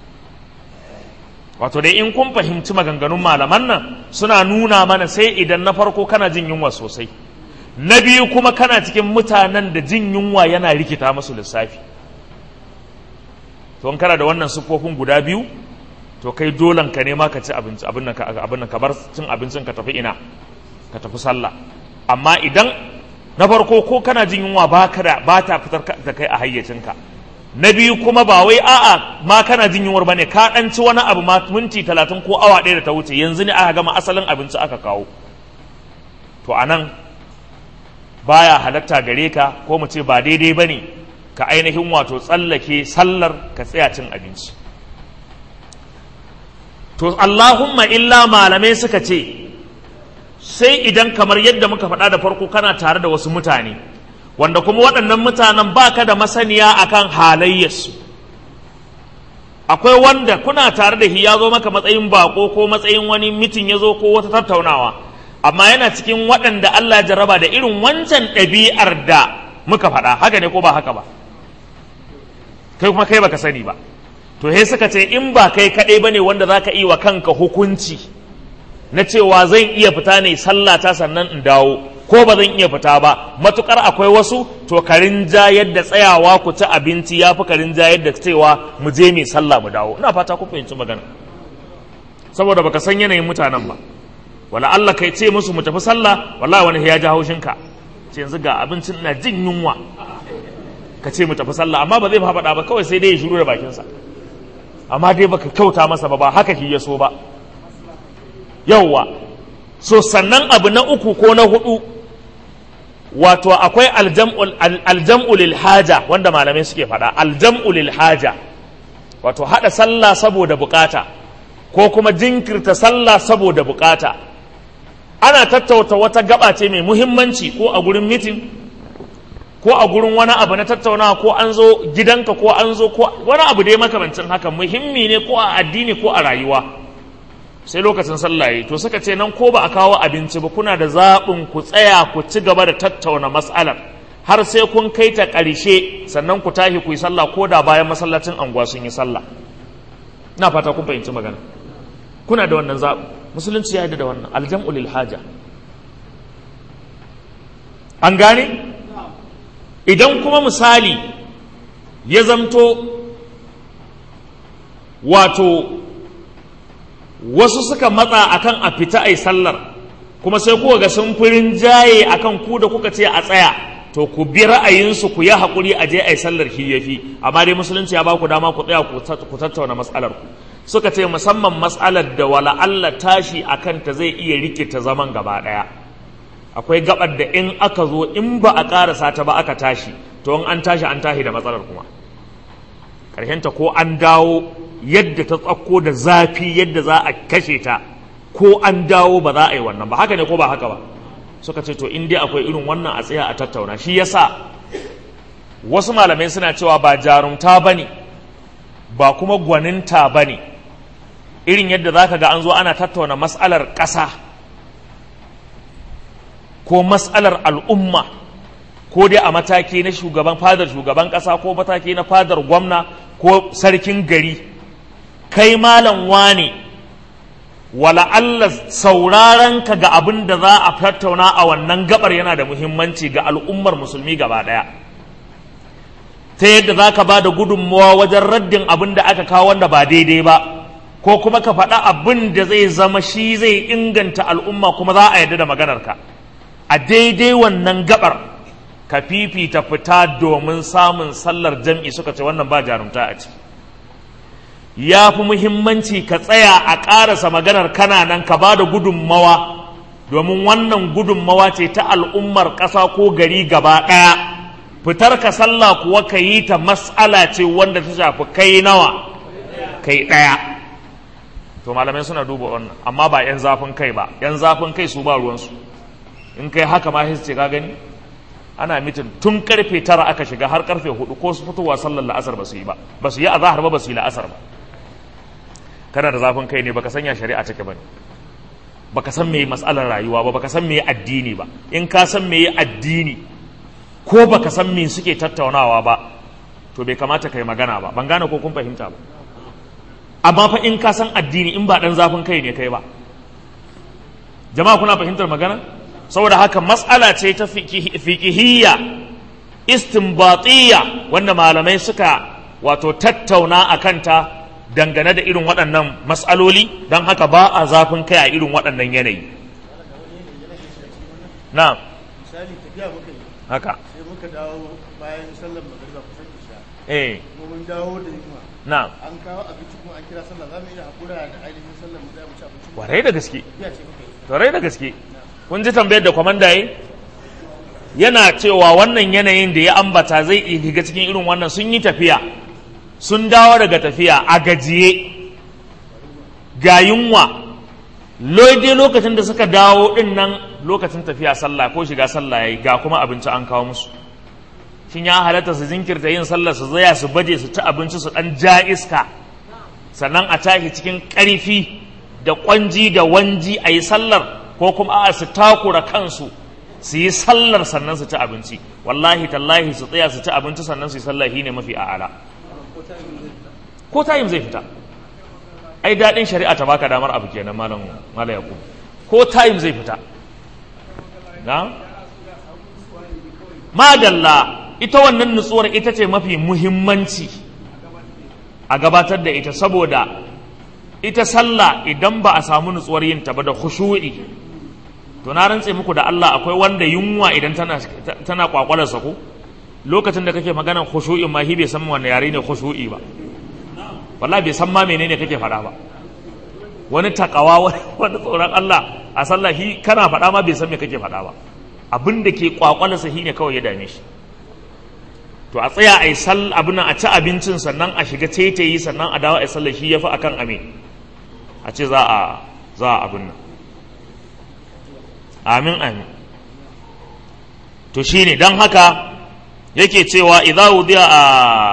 wato dai in kun fahimci maganganun malaman nan suna nuna mana sai idan na farko kana jin yunwa sosai na biyu kuma kana cikin mutanen da jin yunwa yana rikita musu lissafi to in kana da wannan siffofin guda biyu to kai dolan ka ne ma ka ci abinci abin nan ka bar cin abincin ka tafi ina ka tafi sallah amma idan na farko ko kana jin yunwa ba ka da ba ta fitar da kai a hayyacinka na biyu kuma ba wai a'a ma kana jin yunwar bane ka dan ci wani abu ma minti talatin ko awa ɗaya da ta wuce yanzu ne aka gama asalin abinci aka kawo to anan baya halatta gare ka ko mu ce ba daidai bane ka ainihin wato tsallake sallar ka tsaya cin abinci to Allahumma illa malamai suka ce sai idan kamar yadda muka faɗa da farko kana tare da wasu mutane wanda kuma waɗannan mutanen baka da masaniya akan halayyarsu akwai wanda kuna tare da shi ya zo maka matsayin bako ko matsayin wani mitin ya zo ko wata tattaunawa amma yana cikin waɗanda Allah ya jarraba da irin wancan ɗabi'ar da muka faɗa haka ne ko ba haka ba kai kuma kai baka sani ba to he suka ce in ba kai kaɗai bane wanda zaka yi wa kanka hukunci na cewa zan iya fita ne sallata sannan in dawo ko ba zan iya fita ba matukar akwai wasu to karin ja yadda tsayawa ku ci abinci ya fi karin ja yadda cewa mu je mai sallah mu dawo ina fata ku fahimci magana saboda baka san yanayin mutanen ba wala Allah kai ce musu mu tafi sallah wallahi wani ya ji haushin ka ce yanzu ga abincin ina jin yunwa ka ce mu tafi sallah amma ba zai faɗa ba kawai sai dai ya shiru da bakinsa amma dai baka kyauta masa ba ba haka shi ya so ba yauwa so sannan abu na uku ko na hudu wato akwai aljam'u lil haja wanda malamai suke faɗa aljam'u lil haja wato haɗa sallah saboda bukata ko kuma jinkirta sallah saboda bukata ana tattauta wata gaba ce mai muhimmanci ko a gurin mitin ko a gurin wani abu na tattaunawa ko an zo gidanka ko an zo ko wani abu dai makamancin haka muhimmi ne ko a addini ko a rayuwa sai lokacin sallah yi to suka ce nan ko ba a kawo abinci ba kuna da zaɓin ku tsaya ku ci gaba da tattauna mas'alar har sai kun kai ta ƙarshe sannan ku tashi ku yi sallah ko da bayan masallacin anguwa sun yi sallah ina fata kun fahimci magana kuna da wannan zaɓi musulunci ya yarda da wannan aljam'u lil haja an gane idan kuma misali ya zamto wato wasu suka matsa akan a fita ai sallar kuma sai kuka ga sun firin jaye akan ku da kuka ce a tsaya to ku bi ra'ayinsu ku yi haƙuri a je ai sallar shi yafi amma dai musulunci ya ba ku dama ku tsaya ku tattauna matsalar ku suka ce musamman matsalar da wala Allah tashi akan ta zai iya rikita zaman gaba ɗaya akwai gabar da in aka zo in ba a ƙarasa ta ba aka tashi to in an tashi an tashi da matsalar kuma ta ko an dawo yadda ta tsakko da zafi yadda za a kashe ta ko an dawo ba za a yi wannan ba haka ne ko ba haka ba suka ce to in dai akwai irin wannan a tsaya a tattauna shi yasa wasu malamai suna cewa ba jarumta ba ne ba kuma gwaninta ba ne irin yadda za ka ga an zo ana tattauna mas'alar ƙasa ko mas'alar al'umma ko dai a mataki na shugaban fadar shugaban ƙasa ko mataki na fadar gwamna ko sarkin gari kai malam wane wala Allah sauraron ka ga abin da za a tattauna a wannan gabar yana da muhimmanci ga al'ummar musulmi gaba ɗaya ta yadda za ka ba da gudunmawa wajen raddin abin da aka kawo wanda ba daidai ba ko kuma ka faɗa abin da zai zama shi zai inganta al'umma kuma za a yarda da maganarka a daidai wannan gabar ka fifita fita domin samun sallar jam'i suka ce wannan ba jarumta a ciki ya fi muhimmanci ka tsaya a ƙarasa maganar kana nan ka ba da gudunmawa domin wannan gudunmawa ce ta al'ummar ƙasa ko gari gaba ɗaya fitar ka sallah kuwa ka yi ta mas'ala ce wanda ta shafi kai nawa kai ɗaya to malamai suna duba wannan amma ba 'yan zafin kai ba 'yan zafin kai su ba ruwansu in kai haka ma ce ka gani ana mitin tun karfe tara aka shiga har karfe hudu ko su fitowa sallar la'asar ba su yi ba ba su yi azahar ba ba su yi la'asar ba kana da zafin kai ne baka sanya shari'a take bane baka san me mas'alar rayuwa ba baka san me addini ba in ka san me addini ko baka san me suke tattaunawa ba to bai kamata kai magana ba ban gane ko kun fahimta ba amma fa in ka san addini in ba dan zafin kai ne kai ba jama'a kuna fahimtar magana saboda haka matsala ce ta fiqhiyya istinbatiyya wanda malamai suka wato tattauna a kanta dangane da irin waɗannan matsaloli don haka ba a zafin kai a irin waɗannan yanayi na misali tafiya muka yi haka sai muka dawo bayan sallar magariba kusan isha eh kuma mun dawo da yunwa na an kawo abinci kuma an kira sallah za mu iya haƙura da ainihin sallar mu zai mu ci abinci mu warai da gaske tafiya ce muka yi warai da gaske kun ji tambayar da kwamanda yi yana cewa wannan yanayin da ya ambata zai iya shiga cikin irin wannan sun yi tafiya sun dawo daga tafiya a gajiye ga yunwa dai lokacin da suka dawo din nan lokacin tafiya sallah ko shiga sallah yayi ga kuma abinci an kawo musu shin ya halatta su jinkirta yin sallah su zaya su baje su ci abinci su dan ja iska sannan a tashi cikin ƙarfi da ƙwanji da wanji a yi sallar ko kuma a su takura kansu su yi sallar sannan su ci abinci wallahi tallahi su tsaya su ci abinci sannan su yi sallah shine mafi a'ala ko tayin zai fita ai daɗin shari'a ta baka damar abu kenan malam malam yaqub ko tayin zai fita na madalla ita wannan nutsuwar ita ce mafi muhimmanci a gabatar da ita saboda ita sallah idan ba a samu nutsuwar yin ta ba da khushu'i to na rantse muku da Allah akwai wanda yunwa idan tana tana kwakwalarsa ko lokacin da kake maganar khushu'in ma shi bai san wanne yare ne khushu'i ba wallahi bai san ma menene kake faɗa ba wani takawa wani tsoron Allah a sallah shi kana faɗa ma bai san me kake faɗa ba abin da ke kwakwalarsa shi ne kawai ya dame shi to a tsaya a yi sal abin a ci abincin sannan a shiga taitayi sannan a dawo a yi sallah shi ya fi akan ame a ce za a za a abin nan amin amin to shine don haka yake cewa idza wudiya a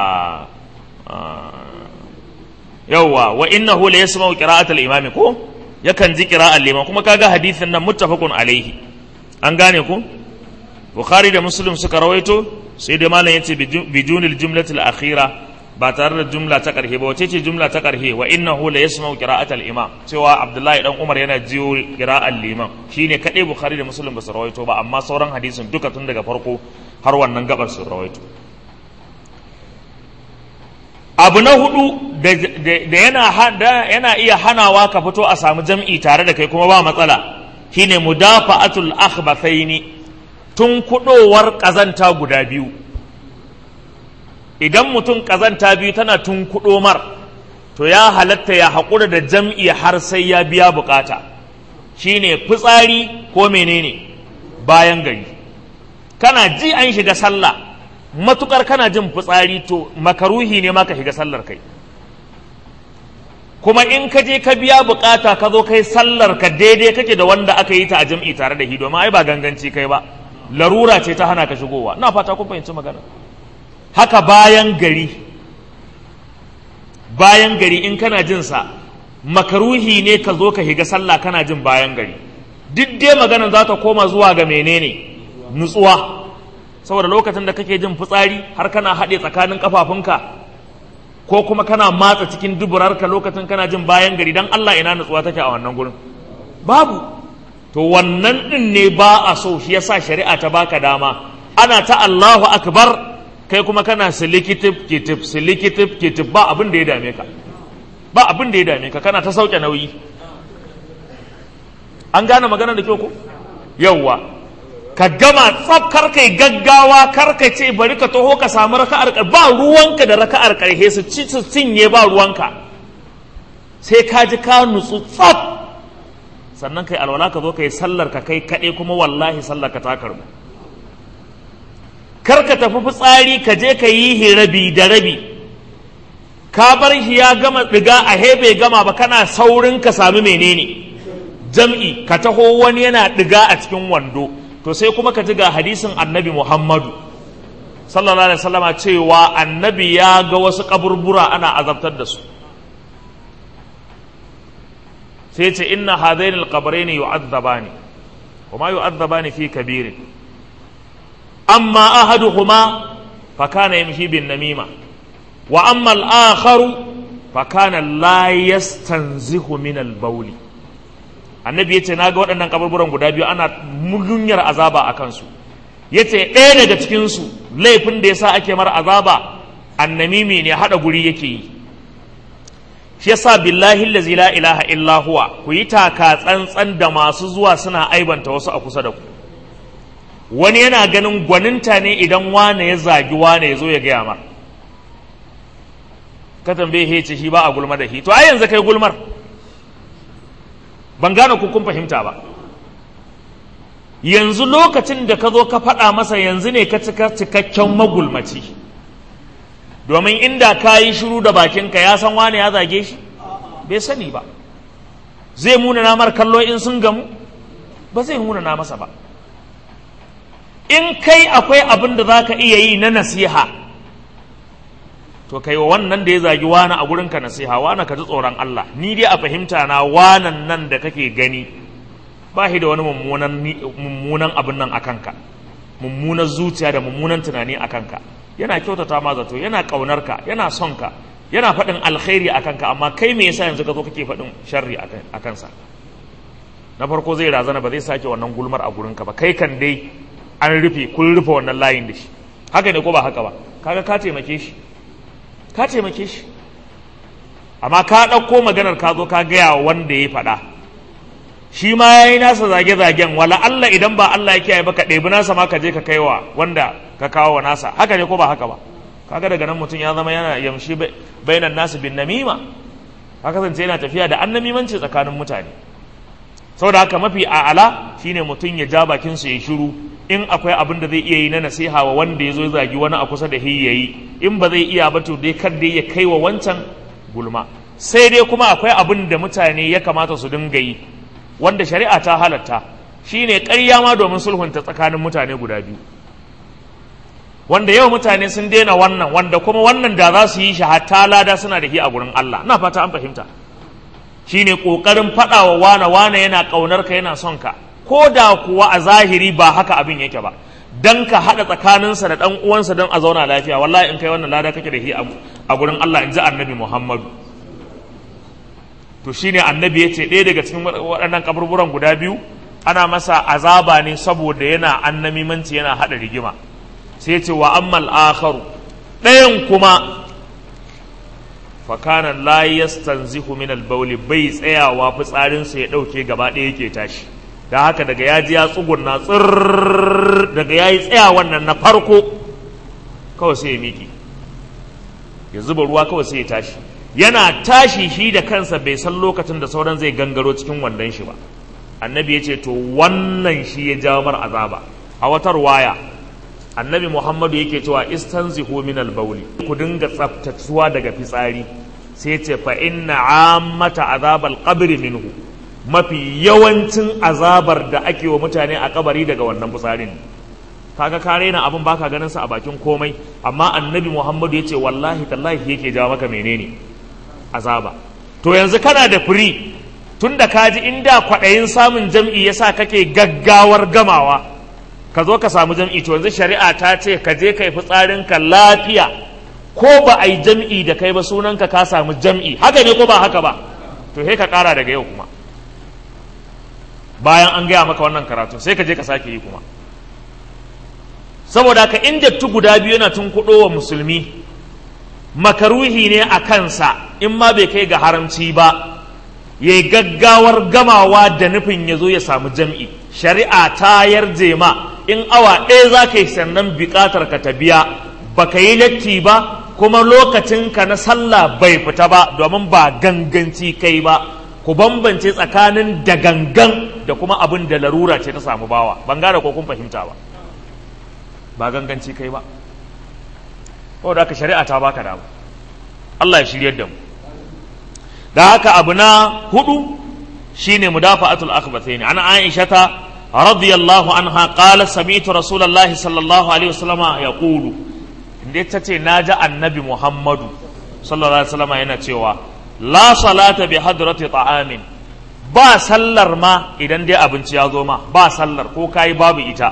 yawwa wa innahu la yasma'u qira'atal imami ko yakan ji qira'al liman kuma kaga hadisin nan muttafaqun alaihi an gane ku bukhari da muslim suka rawaito sai dai malam yace bijunil jumlatil akhira ba tare da jumla ta karhe ba wace ce jumla ta karhe wa innahu la yasma'u qira'atal imam cewa abdullahi dan umar yana jiyo qira'al liman shine kadai bukhari da muslim ba su rawaito ba amma sauran hadisin duka tun daga farko har wannan gabar su rawaito abu na hudu da yana iya hanawa ka fito a samu jam'i tare da kai kuma ba matsala shine mudafa'atul akhbathaini tun kudowar kazanta guda biyu idan mutum kazanta biyu tana tun mar to ya halatta ya haƙura da jam'i har sai ya biya bukata shine fitsari ko menene bayan gari kana ji an shiga sallah matukar kana jin fitsari to makaruhi ne ma ka shiga sallar kai kuma in ka je ka biya bukata ka zo kai sallar ka daidai kake da wanda aka yi ta a jam'i tare da shi domin ai ba ganganci kai ba larura ce ta hana ka shigowa na fata kun fahimci magana haka bayan gari bayan gari in kana jin sa makaruhi ne ka zo ka shiga sallah kana jin bayan gari duk dai magana za ta koma zuwa ga menene nutsuwa saboda lokacin da kake jin fitsari har kana haɗe tsakanin kafafunka ko kuma kana matsa cikin duburarka lokacin kana jin bayan gari dan Allah ina nutsuwa take a wannan gurin babu to wannan din ne ba a so shi yasa shari'a ta baka dama ana ta Allahu akbar kai kuma kana silikitif kitif silikitif kitif ba abin da ya dame ka ba abin da ya dame ka kana ta sauke nauyi an gane maganar da kyau ko yawwa ka gama tsaf kar kai gaggawa kar ka ce bari ka taho ka samu raka'ar ba ruwanka da raka'ar karhe su ci su cinye ba ruwanka sai ka ji ka nutsu tsaf sannan kai alwala ka zo ka yi sallar ka kai kaɗe kuma wallahi sallar ka ta karbu kar ka tafi fitsari ka je ka yi hi rabi da rabi ka bar shi ya gama ɗiga a hebe gama ba kana saurin ka sami menene jam'i ka taho wani yana ɗiga a cikin wando to sai kuma ka ji ga hadisin annabi muhammadu sallallahu alaihi wasallama cewa annabi ya ga wasu kaburbura ana azabtar da su sai ce inna hadaini alqabrayn yu'adzabani wa ma yu'adzabani fi kabirin amma ahaduhuma fa kana yamshi bin namima wa amma al-akharu fa kana la yastanzihu min al-bawli annabi ya ce na ga waɗannan kaburburan guda biyu ana mugunyar azaba a kansu ya ce ɗaya daga cikinsu laifin da ya sa ake mara azaba annamimi ne haɗa guri yake yi shi yasa billahi allazi la ilaha illa huwa ku yi taka tsantsan da masu zuwa suna aibanta wasu a kusa da ku wani yana ganin gwaninta ne idan wane ya zagi wane ya zo ya gaya mar ka tambaye he ce shi ba a gulma da shi to ai yanzu kai gulmar ban gane ku kun fahimta ba yanzu lokacin da ka zo ka faɗa masa yanzu ne ka cika cikakken magulmaci domin inda ka yi shiru da bakinka ya san wane ya zage shi bai sani ba zai muna namar kallo in sun gamu ba zai muna na masa ba in kai akwai abin da za ka iya yi na nasiha to kai wa wannan da ya zagi wani a gurinka nasiha wani ka ji tsoron Allah ni dai a fahimta na wanan nan da kake gani ba shi da wani mummunan abin nan a kanka mummunan zuciya da mummunan tunani a kanka yana kyautata ma zato yana ƙaunar ka yana son ka yana faɗin alkhairi a kanka amma kai me yasa yanzu ka zo kake faɗin sharri a kansa na farko zai razana ba zai sake wannan gulmar a gurinka ba kai kan dai an rufe kun rufe wannan layin da shi haka ne ko ba haka ba kaga ka taimake shi ka taimake shi amma ka ɗauko maganar ka zo ka gaya wa wanda ya faɗa shi ma ya yi nasa zage-zagen wala Allah idan ba Allah ya kiyaye ba ka ɗebi nasa ma ka je ka kaiwa wanda ka kawo wa nasa haka ne ko ba haka ba kaga daga nan mutum ya zama yana yamshi bainan nasu bin namima haka zance yana tafiya da annamimanci tsakanin mutane saboda haka mafi a'ala shine mutum ya ja bakin su ya shiru in akwai abin da zai iya yi na nasiha wa wanda ya zo zagi wani a kusa da hi yayi in ba zai iya ba to dai kar dai ya kai wa wancan gulma sai dai kuma akwai abin da mutane ya kamata su dinga yi wanda shari'a ta halatta shine ƙarya ma domin sulhunta tsakanin mutane guda biyu wanda yau mutane sun daina wannan wanda kuma wannan da za su yi shi hatta lada suna da shi a gurin Allah ina fata an fahimta shine kokarin faɗa wa wane wane yana ƙaunar ka yana son ka ko da kuwa a zahiri ba haka abin yake ba dan ka haɗa tsakaninsa da ɗan uwansa don a zauna lafiya wallahi in kai wannan lada kake da shi a gurin Allah in ji annabi Muhammadu to shine annabi ya ce ɗaya daga cikin waɗannan kaburburan guda biyu ana masa azaba ne saboda yana annamimanci yana haɗa rigima sai ce wa ammal akharu ɗayan kuma fakana la yastanzihu min al-bawli bai tsayawa fitsarinsa ya ɗauke gaba ɗaya yake tashi da haka daga ya ji ya tsugunna tsirr daga ya yi tsaya wannan na farko kawai sai ya miki ya zuba ruwa kawai sai ya tashi yana tashi shi da kansa bai san lokacin da sauran zai gangaro cikin wandon shi ba annabi ya ce to wannan shi ya jawo mar azaba a watar waya annabi muhammadu yake cewa istanzihu min al-bawli ku dinga tsaftatuwa daga fitsari sai ce fa inna ammata azabal qabri minhu mafi yawancin azabar da ake wa mutane a kabari daga wannan fitsarin kaga ka raina abin baka ganin sa a bakin komai amma annabi muhammadu ya ce wallahi tallahi yake jawo maka menene azaba to yanzu kana da firi tun da kaji inda kwaɗayin samun jam'i yasa kake gaggawar gamawa ka zo ka samu jam'i to yanzu shari'a ta ce ka je ka yi fitsarinka lafiya ko ba a yi jam'i da kai ba sunanka ka samu jam'i haka ne ko ba haka ba to sai ka ƙara daga yau kuma bayan an gaya maka wannan karatu sai ka je ka sake yi kuma saboda ka inda tu guda biyu yana tun kuɗo wa musulmi makaruhi ne a kansa in ma bai kai ga haramci ba ya yi gaggawar gamawa da nufin ya zo ya samu jam'i shari'a ta yarje ma in awa ɗaya za ka yi sannan buƙatar ka ta biya ba ka yi latti ba kuma lokacinka na sallah bai fita ba domin ba ganganci kai ba ku bambance tsakanin da gangan da kuma abin da larura ce ta samu bawa ban gane ko kun fahimta ba ba ganganci kai ba da haka shari'a ta baka dama Allah ya shiryar da mu da haka abu na hudu shine mudafa'atul akhbathaini an aishata radiyallahu anha qala sami'tu rasulullahi sallallahu alaihi wasallama yaqulu inda ta ce naji annabi muhammadu sallallahu alaihi wasallama yana cewa la salata bi hadrati ta'amin ba sallar ma idan dai abinci ya zo ma ba sallar ko kai babu ita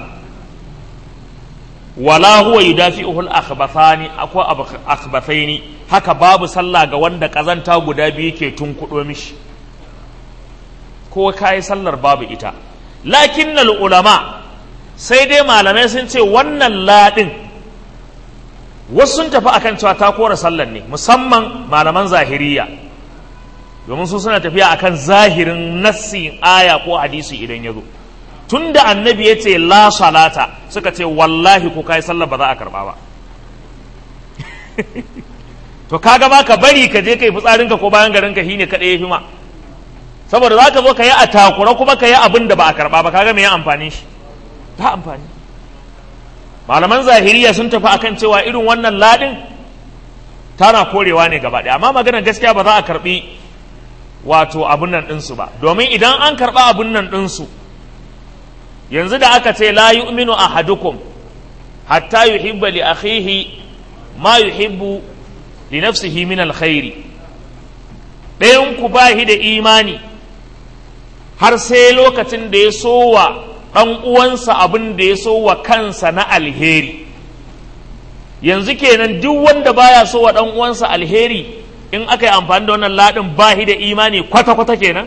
wala huwa yudafi'uhu al-akhbathani akwai akhbathaini haka babu sallah ga wanda kazanta guda biyu ke tunkudo mishi ko ka yi sallar babu ita lakin ulama sai dai malamai sun ce wannan laɗin wasu sun tafi akan cewa ta kora sallar ne musamman malaman zahiriya domin su suna tafiya akan zahirin nassin aya ko hadisi idan ya zo tun da annabi ya ce la salata suka ce wallahi ko kai sallar ba za a karba ba to kaga ba ka bari ka je kai fitsarinka ko bayan garin ka shine kaɗai ya fi ma saboda za ka zo ka yi a takura kuma ka yi abin da ba a karba ba kaga me ya amfani shi ta amfani malaman zahiriya sun tafi akan cewa irin wannan ladin tana korewa ne gaba ɗaya amma maganar gaskiya ba za a karbi wato abun nan ɗinsu ba domin idan an karɓa abun nan ɗinsu yanzu da aka ce la yu'minu ahadukum hatta yuhibba li akhihi ma yuhibbu li nafsihi min alkhairi ɗayan ku bahi da imani har sai lokacin da ya so wa ɗan uwansa abin da ya so wa kansa na alheri yanzu kenan duk wanda baya so wa ɗan uwansa alheri in aka yi amfani da wannan laɗin bahi da imani kwata-kwata kenan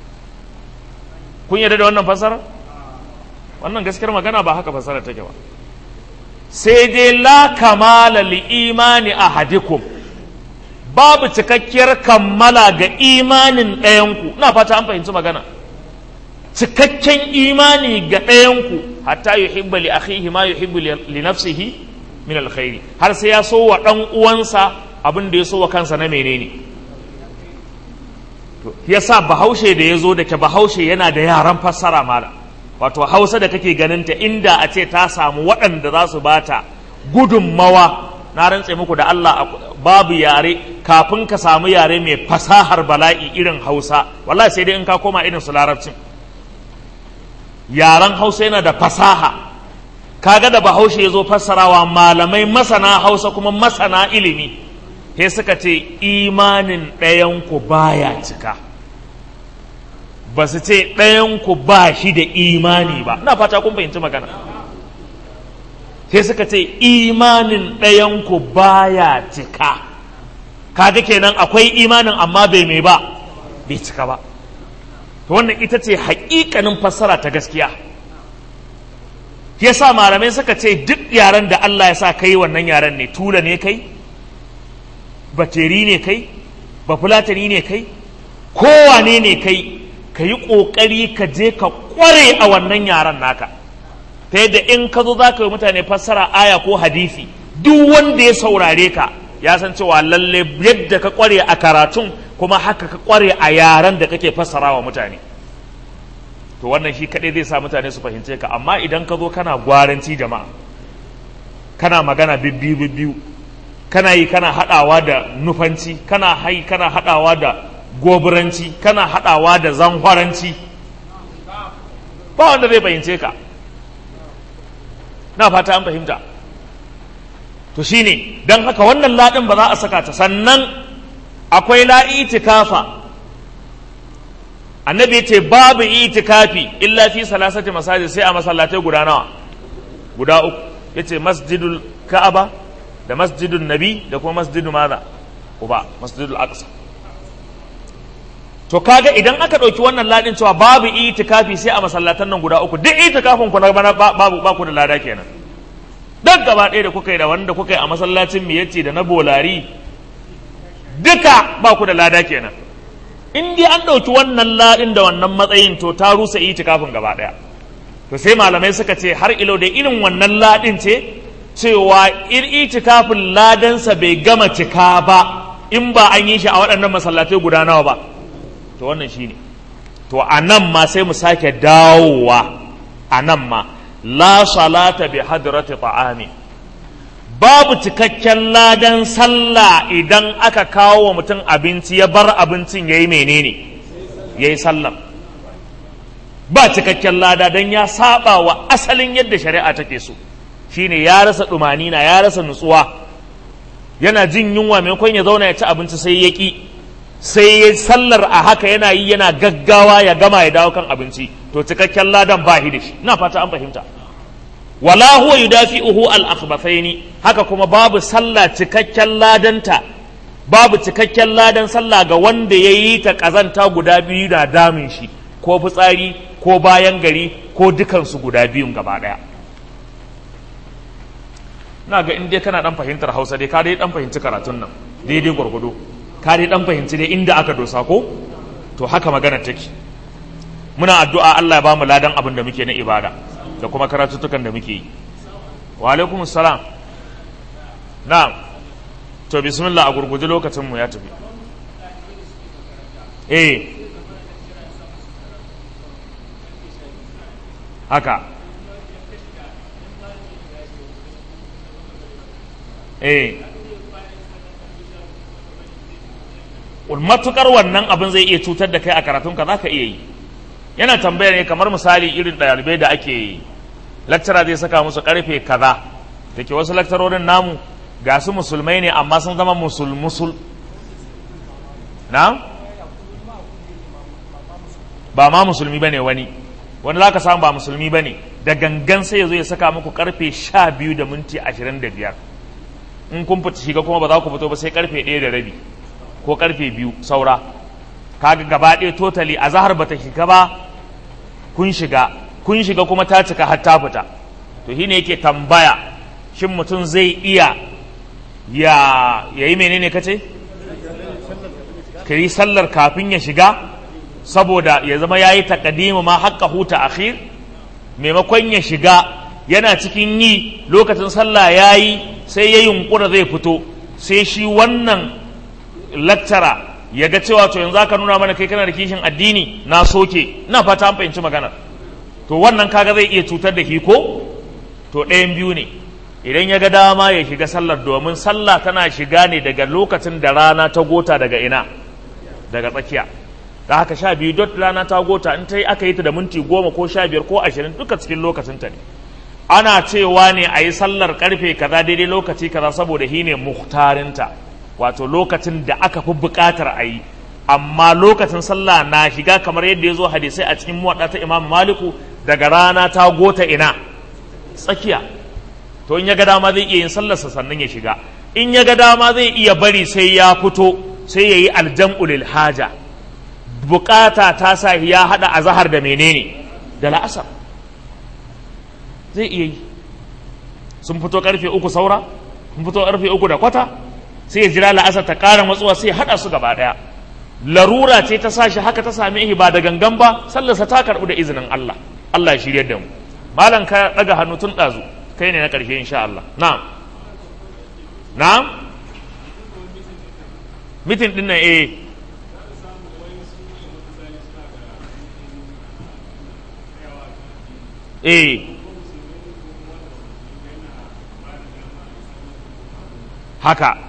kun yarda da wannan fasara wannan gaskiyar magana ba haka fasara take ba sai dai la kamala li imani ahadikum babu cikakkiyar kammala ga imanin ɗayanku ina fata an fahimci magana cikakken imani ga ɗayanku hatta yuhibba li akhihi ma yuhibbu li nafsihi min alkhairi har sai ya so wa ɗan uwansa abin da ya so wa kansa na menene to yasa bahaushe da ya zo da ke bahaushe yana da yaran fassara mala wato hausa da kake ganin ta inda a ce ta samu waɗanda za su bata gudunmawa na rantse muku da Allah babu yare kafin ka samu yare mai fasahar bala'i irin hausa wallahi sai dai in ka koma irin su larabcin yaren hausa yana da fasaha kaga da bahaushe ya zo fassarawa malamai masana hausa kuma masana ilimi sai suka ce imanin ɗayanku baya cika ba su ce ɗayanku ba shi da imani ba na fata kun fahimci magana sai suka ce imanin ɗayanku baya cika kaga kenan akwai imanin amma bai mai ba bai cika ba to wannan ita ce haƙiƙanin fassara ta gaskiya yasa malamai suka ce duk yaren da Allah ya sa kai wannan yaren ne tula ne kai bateri ne kai bafulatani ne kai kowane ne kai ka yi ƙoƙari ka je ka ƙware a wannan yaren naka ta yadda in ka zo za ka yi mutane fassara aya ko hadisi duk wanda ya saurare ka ya san cewa lalle yadda ka ƙware a karatun kuma haka ka ƙware a yaren da kake fassara wa mutane to wannan shi kaɗai zai sa mutane su fahimce ka amma idan ka zo kana gwaranci jama'a kana magana bibbiyu bibbiyu kana yi kana haɗawa da nufanci kana hai kana haɗawa da goburanci kana haɗawa da zanhwaranci ba wanda zai fahimce ka na fata an fahimta to shine don haka wannan laɗin ba za a saka ta sannan akwai la'itikafa annabi ce babu itikafi illa fi salasati masajid sai a masallatai guda nawa guda uku yace masjidul ka'aba da masjidul nabi da kuma masjidul maza uba masjidul aqsa to kaga idan aka ɗauki wannan ladin cewa babu itikafi sai a masallatan nan guda uku duk itikafin ku na bana babu ba ku da lada kenan duk gaba ɗaya da kuka yi da wanda kuka yi a masallacin miyacci da na bolari duka ba ku da lada kenan in dai an ɗauki wannan ladin da wannan matsayin to ta rusa itikafin gaba ɗaya to sai malamai suka ce har ilo da irin wannan ladin ce cewa ir itikafin ladansa bai gama cika ba in ba an yi shi a waɗannan masallatai guda nawa ba to wannan shine to a nan ma sai mu sake dawowa a nan ma la salata bi hadrati ta'ami babu cikakken ladan sallah idan aka kawo wa mutum abinci ya bar abincin yayi menene yayi sallah ba cikakken lada dan ya saba wa asalin yadda shari'a take so shine ya rasa na ya rasa nutsuwa yana jin yunwa maimakon ya zauna ya ci abinci sai ya ki sai ya sallar a haka yana yi yana gaggawa ya gama ya dawo kan abinci to cikakken ladan ba da shi ina fata an fahimta wala huwa yudafi'uhu al akhbathaini haka kuma babu sallah cikakken ladanta babu cikakken ladan sallah ga wanda ya yi ta kazanta guda biyu da damin shi ko fitsari ko bayan gari ko dukansu guda biyun gaba ɗaya na ga in dai kana dan fahimtar hausa dai ka dai dan fahimci karatun nan daidai gwargwado ka dai dan fahimci dai inda aka dosa ko to haka magana take muna addu'a Allah ya ba mu ladan abin da muke na ibada da kuma karatuttukan da muke yi wa alaikum salam na'am to bismillah a gurguje lokacin mu ya tafi eh haka eh matukar wannan abin zai iya cutar da kai a karatunka za ka iya yi yana tambaya ne kamar misali irin ɗalibai da ake yi lakcara zai saka musu karfe kaza da ke wasu lakcarorin namu ga su musulmai ne amma sun zama musul musul na ba ma musulmi ba ne wani wani za ka samu ba musulmi ba ne da gangan sai ya zo ya saka muku karfe sha biyu da minti ashirin da biyar in kun fita shiga kuma ba za ku fito ba sai karfe ɗaya da rabi ko karfe biyu saura kaga gaba ɗaya totally a zahar bata shiga ba kun shiga kun shiga kuma ta cika har ta fita to shine yake tambaya shin mutum zai iya ya yayi menene kace ka yi sallar kafin ya shiga saboda ya zama ya yi takadimu ma haƙƙa huta akhir maimakon ya shiga yana cikin yi lokacin sallah ya yi sai ya yunkura zai fito sai shi wannan laktara ya ga cewa to yanzu aka nuna mana kai kana da kishin addini na soke ina fata an fahimci maganar to wannan kaga zai iya cutar da shi ko to ɗayan biyu ne idan ya ga dama ya shiga sallar domin sallah tana shiga ne daga lokacin da rana ta gota daga ina daga tsakiya da haka sha biyu dot rana ta gota in ta yi aka yi ta da minti goma ko sha biyar ko ashirin duka cikin lokacinta ne ana cewa ne a yi sallar karfe kaza daidai lokaci kaza saboda shi ne muhtarinta wato lokacin da aka fi buƙatar a yi amma lokacin sallah na shiga kamar yadda ya zo hadisai a cikin muwaɗa ta imam maliku daga rana ta gota ina tsakiya to in ya ga dama zai iya yin sallarsa sannan ya shiga in ya ga dama zai iya bari sai ya fito sai ya yi aljam'u lil haja bukata ta sa ya hada azahar da menene da la'asar zai iya yi sun fito karfe uku saura sun fito karfe uku da kwata sai ya jira la'asar ta ƙara matsuwa sai ya hada su gaba daya larura ce ta sashi haka ta sami ihi ba da gangan ba sallarsa ta karɓu da izinin Allah Allah ya shirya da mu malam ka daga hannu tun ɗazu kai ne na ƙarshe insha Allah na'am na'am mitin ɗin nan eh eh haka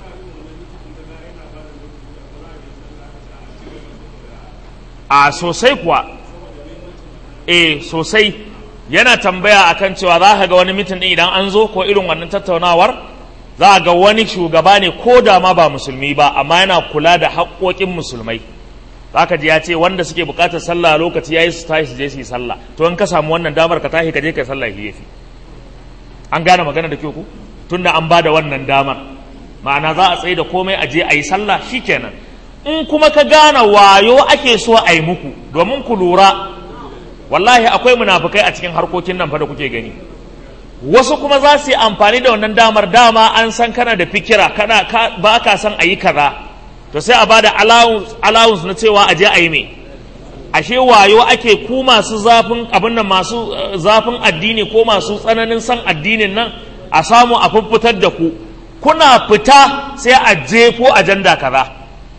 a sosai kuwa eh sosai yana tambaya akan cewa za ka ga wani mitin ɗin idan an zo ko irin wannan tattaunawar za ga wani shugaba ne ko da ma ba musulmi ba amma yana kula da haƙoƙin musulmai za ka ji ya ce wanda suke buƙatar sallah lokaci ya yi su tashi su je su yi sallah to in ka samu wannan damar ka tashi ka je ka yi sallah shi yafi an gane magana da kyau ku tunda an ba da wannan damar ma'ana za a tsaye da komai a je a yi sallah shikenan in kuma ka gane wayo ake so a yi muku domin ku lura wallahi akwai munafukai a cikin harkokin nan fa da kuke gani wasu kuma za su yi amfani da wannan damar dama an san kana da fikira kana ba ka san a yi kaza to sai a ba da allowance na cewa a je a yi me ashe wayo ake ku masu zafin abin nan masu zafin addini ko masu tsananin san addinin nan a samu a fuffutar da ku kuna fita sai a jefo ajanda kaza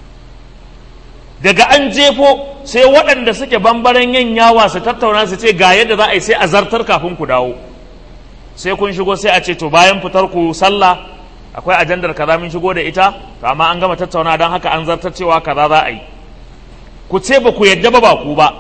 daga an jefo sai waɗanda suke bambaren yin yawa su tattauna su ce ga yadda za a yi sai a zartar kafin ku dawo sai kun shigo sai a ce to bayan fitar ku sallah akwai ajandar kaza mun shigo da ita to amma an gama tattauna don haka an zartar cewa kaza za a yi ku ce ba ku yadda ba ba ku ba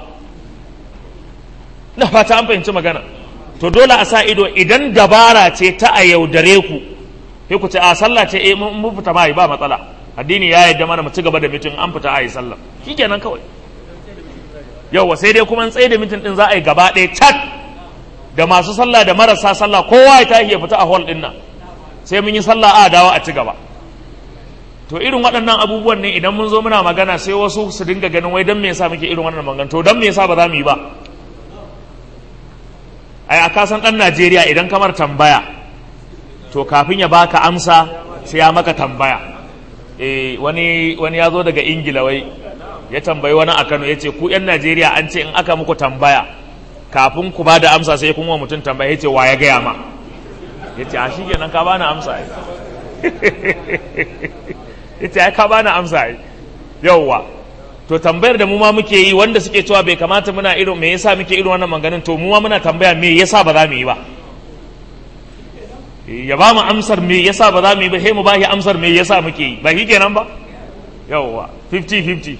na fata an fahimci magana to dole a sa ido idan dabara ce ta a yaudare ku sai ku ce a sallah ce eh mun fita ma ba matsala addini ya yadda mana mu ci gaba da mitin an fita a yi sallah shikenan kawai yauwa sai dai kuma tsaye da mitin din za a yi gaba ɗaya cat da masu sallah da marasa sallah kowa ya tashi ya fita a hall din nan sai mun yi sallah a dawo a ci gaba to irin waɗannan abubuwan ne idan mun zo muna magana sai wasu su dinga ganin wai don me yasa muke irin wannan magana to don me yasa ba za mu yi ba ai a kasan ɗan Najeriya idan kamar tambaya to kafin ya baka amsa sai ya maka tambaya eh wani wani ya zo daga Ingila wai ya tambayi wani a Kano ya ce ku 'yan Najeriya an ce in aka muku tambaya kafin ku ba da amsa sai kuma mutum tambaya ya ce wa ya gaya ma ya ce a shi kenan ka bani amsa ya ce ka bani amsa yauwa to tambayar da mu ma muke yi wanda suke cewa bai kamata muna irin me yasa muke irin wannan maganin to mu ma muna tambaya me yasa ba za mu yi ba ya ba mu amsar me yasa ba za mu yi ba sai mu ba shi amsar me yasa muke yi ba shi kenan ba yauwa 50 50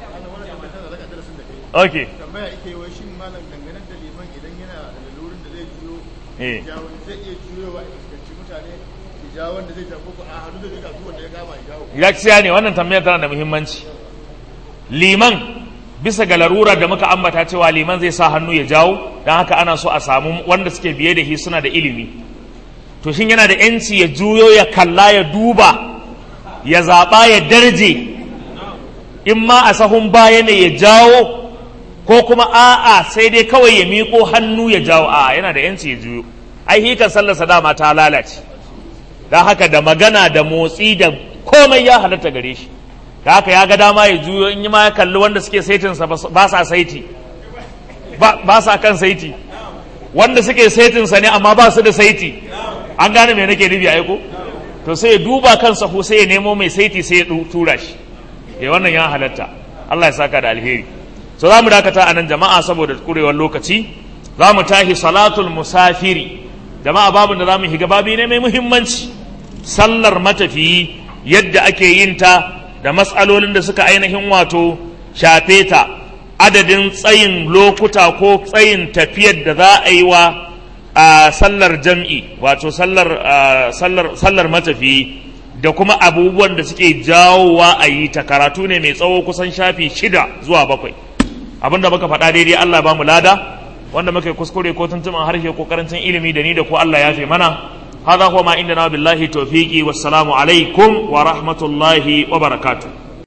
okay tambaya ake wai shin malam dangane da liman idan yana da lalurin da zai juyo eh jawo zai iya juyowa a fuskanci mutane ya jawo wanda zai jawo ko a hannu da zai jawo wanda ya kama ya jawo gaskiya ne wannan tambayar tana da muhimmanci liman bisa ga larura da muka ambata cewa liman zai sa hannu ya jawo don haka ana so a samu wanda suke biye da shi suna da ilimi to shin yana da yanci ya juyo ya kalla ya duba ya zaɓa ya darje in ma a sahun baya ne ya jawo ko kuma a'a sai dai kawai ya miƙo hannu ya jawo a'a yana da yanci ya juyo ai hikan sallarsa dama ta lalace don haka da magana da motsi da komai ya halatta gare shi da haka ya ga dama ya juyo in yi ma ya kalli wanda suke saitinsa ba sa saiti ba sa kan saiti wanda suke saitinsa ne amma ba su da saiti an gane me nake nufi aiko to sai ya duba kan sahu sai ya nemo mai saiti sai ya tura shi ya wannan ya halatta Allah ya saka da alheri so za mu dakata a nan jama'a saboda kurewar lokaci za mu tashi salatul musafiri jama'a babin da za mu higa babi ne mai muhimmanci sallar matafiyi yadda ake yin ta da matsalolin da suka ainihin wato shafe ta adadin tsayin lokuta ko tsayin tafiyar da za a yi wa a sallar jam'i wato sallar sallar sallar matafiyi da kuma abubuwan da suke jawowa a yi ta karatu ne mai tsawo kusan shafi shida zuwa bakwai abinda muka faɗa daidai Allah ba mu lada wanda muka kuskure ko tuntuman harshe ko karancin ilimi da ni da ko Allah ya fi mana هذا هو ما عندنا بالله توفيقي والسلام عليكم ورحمة الله وبركاته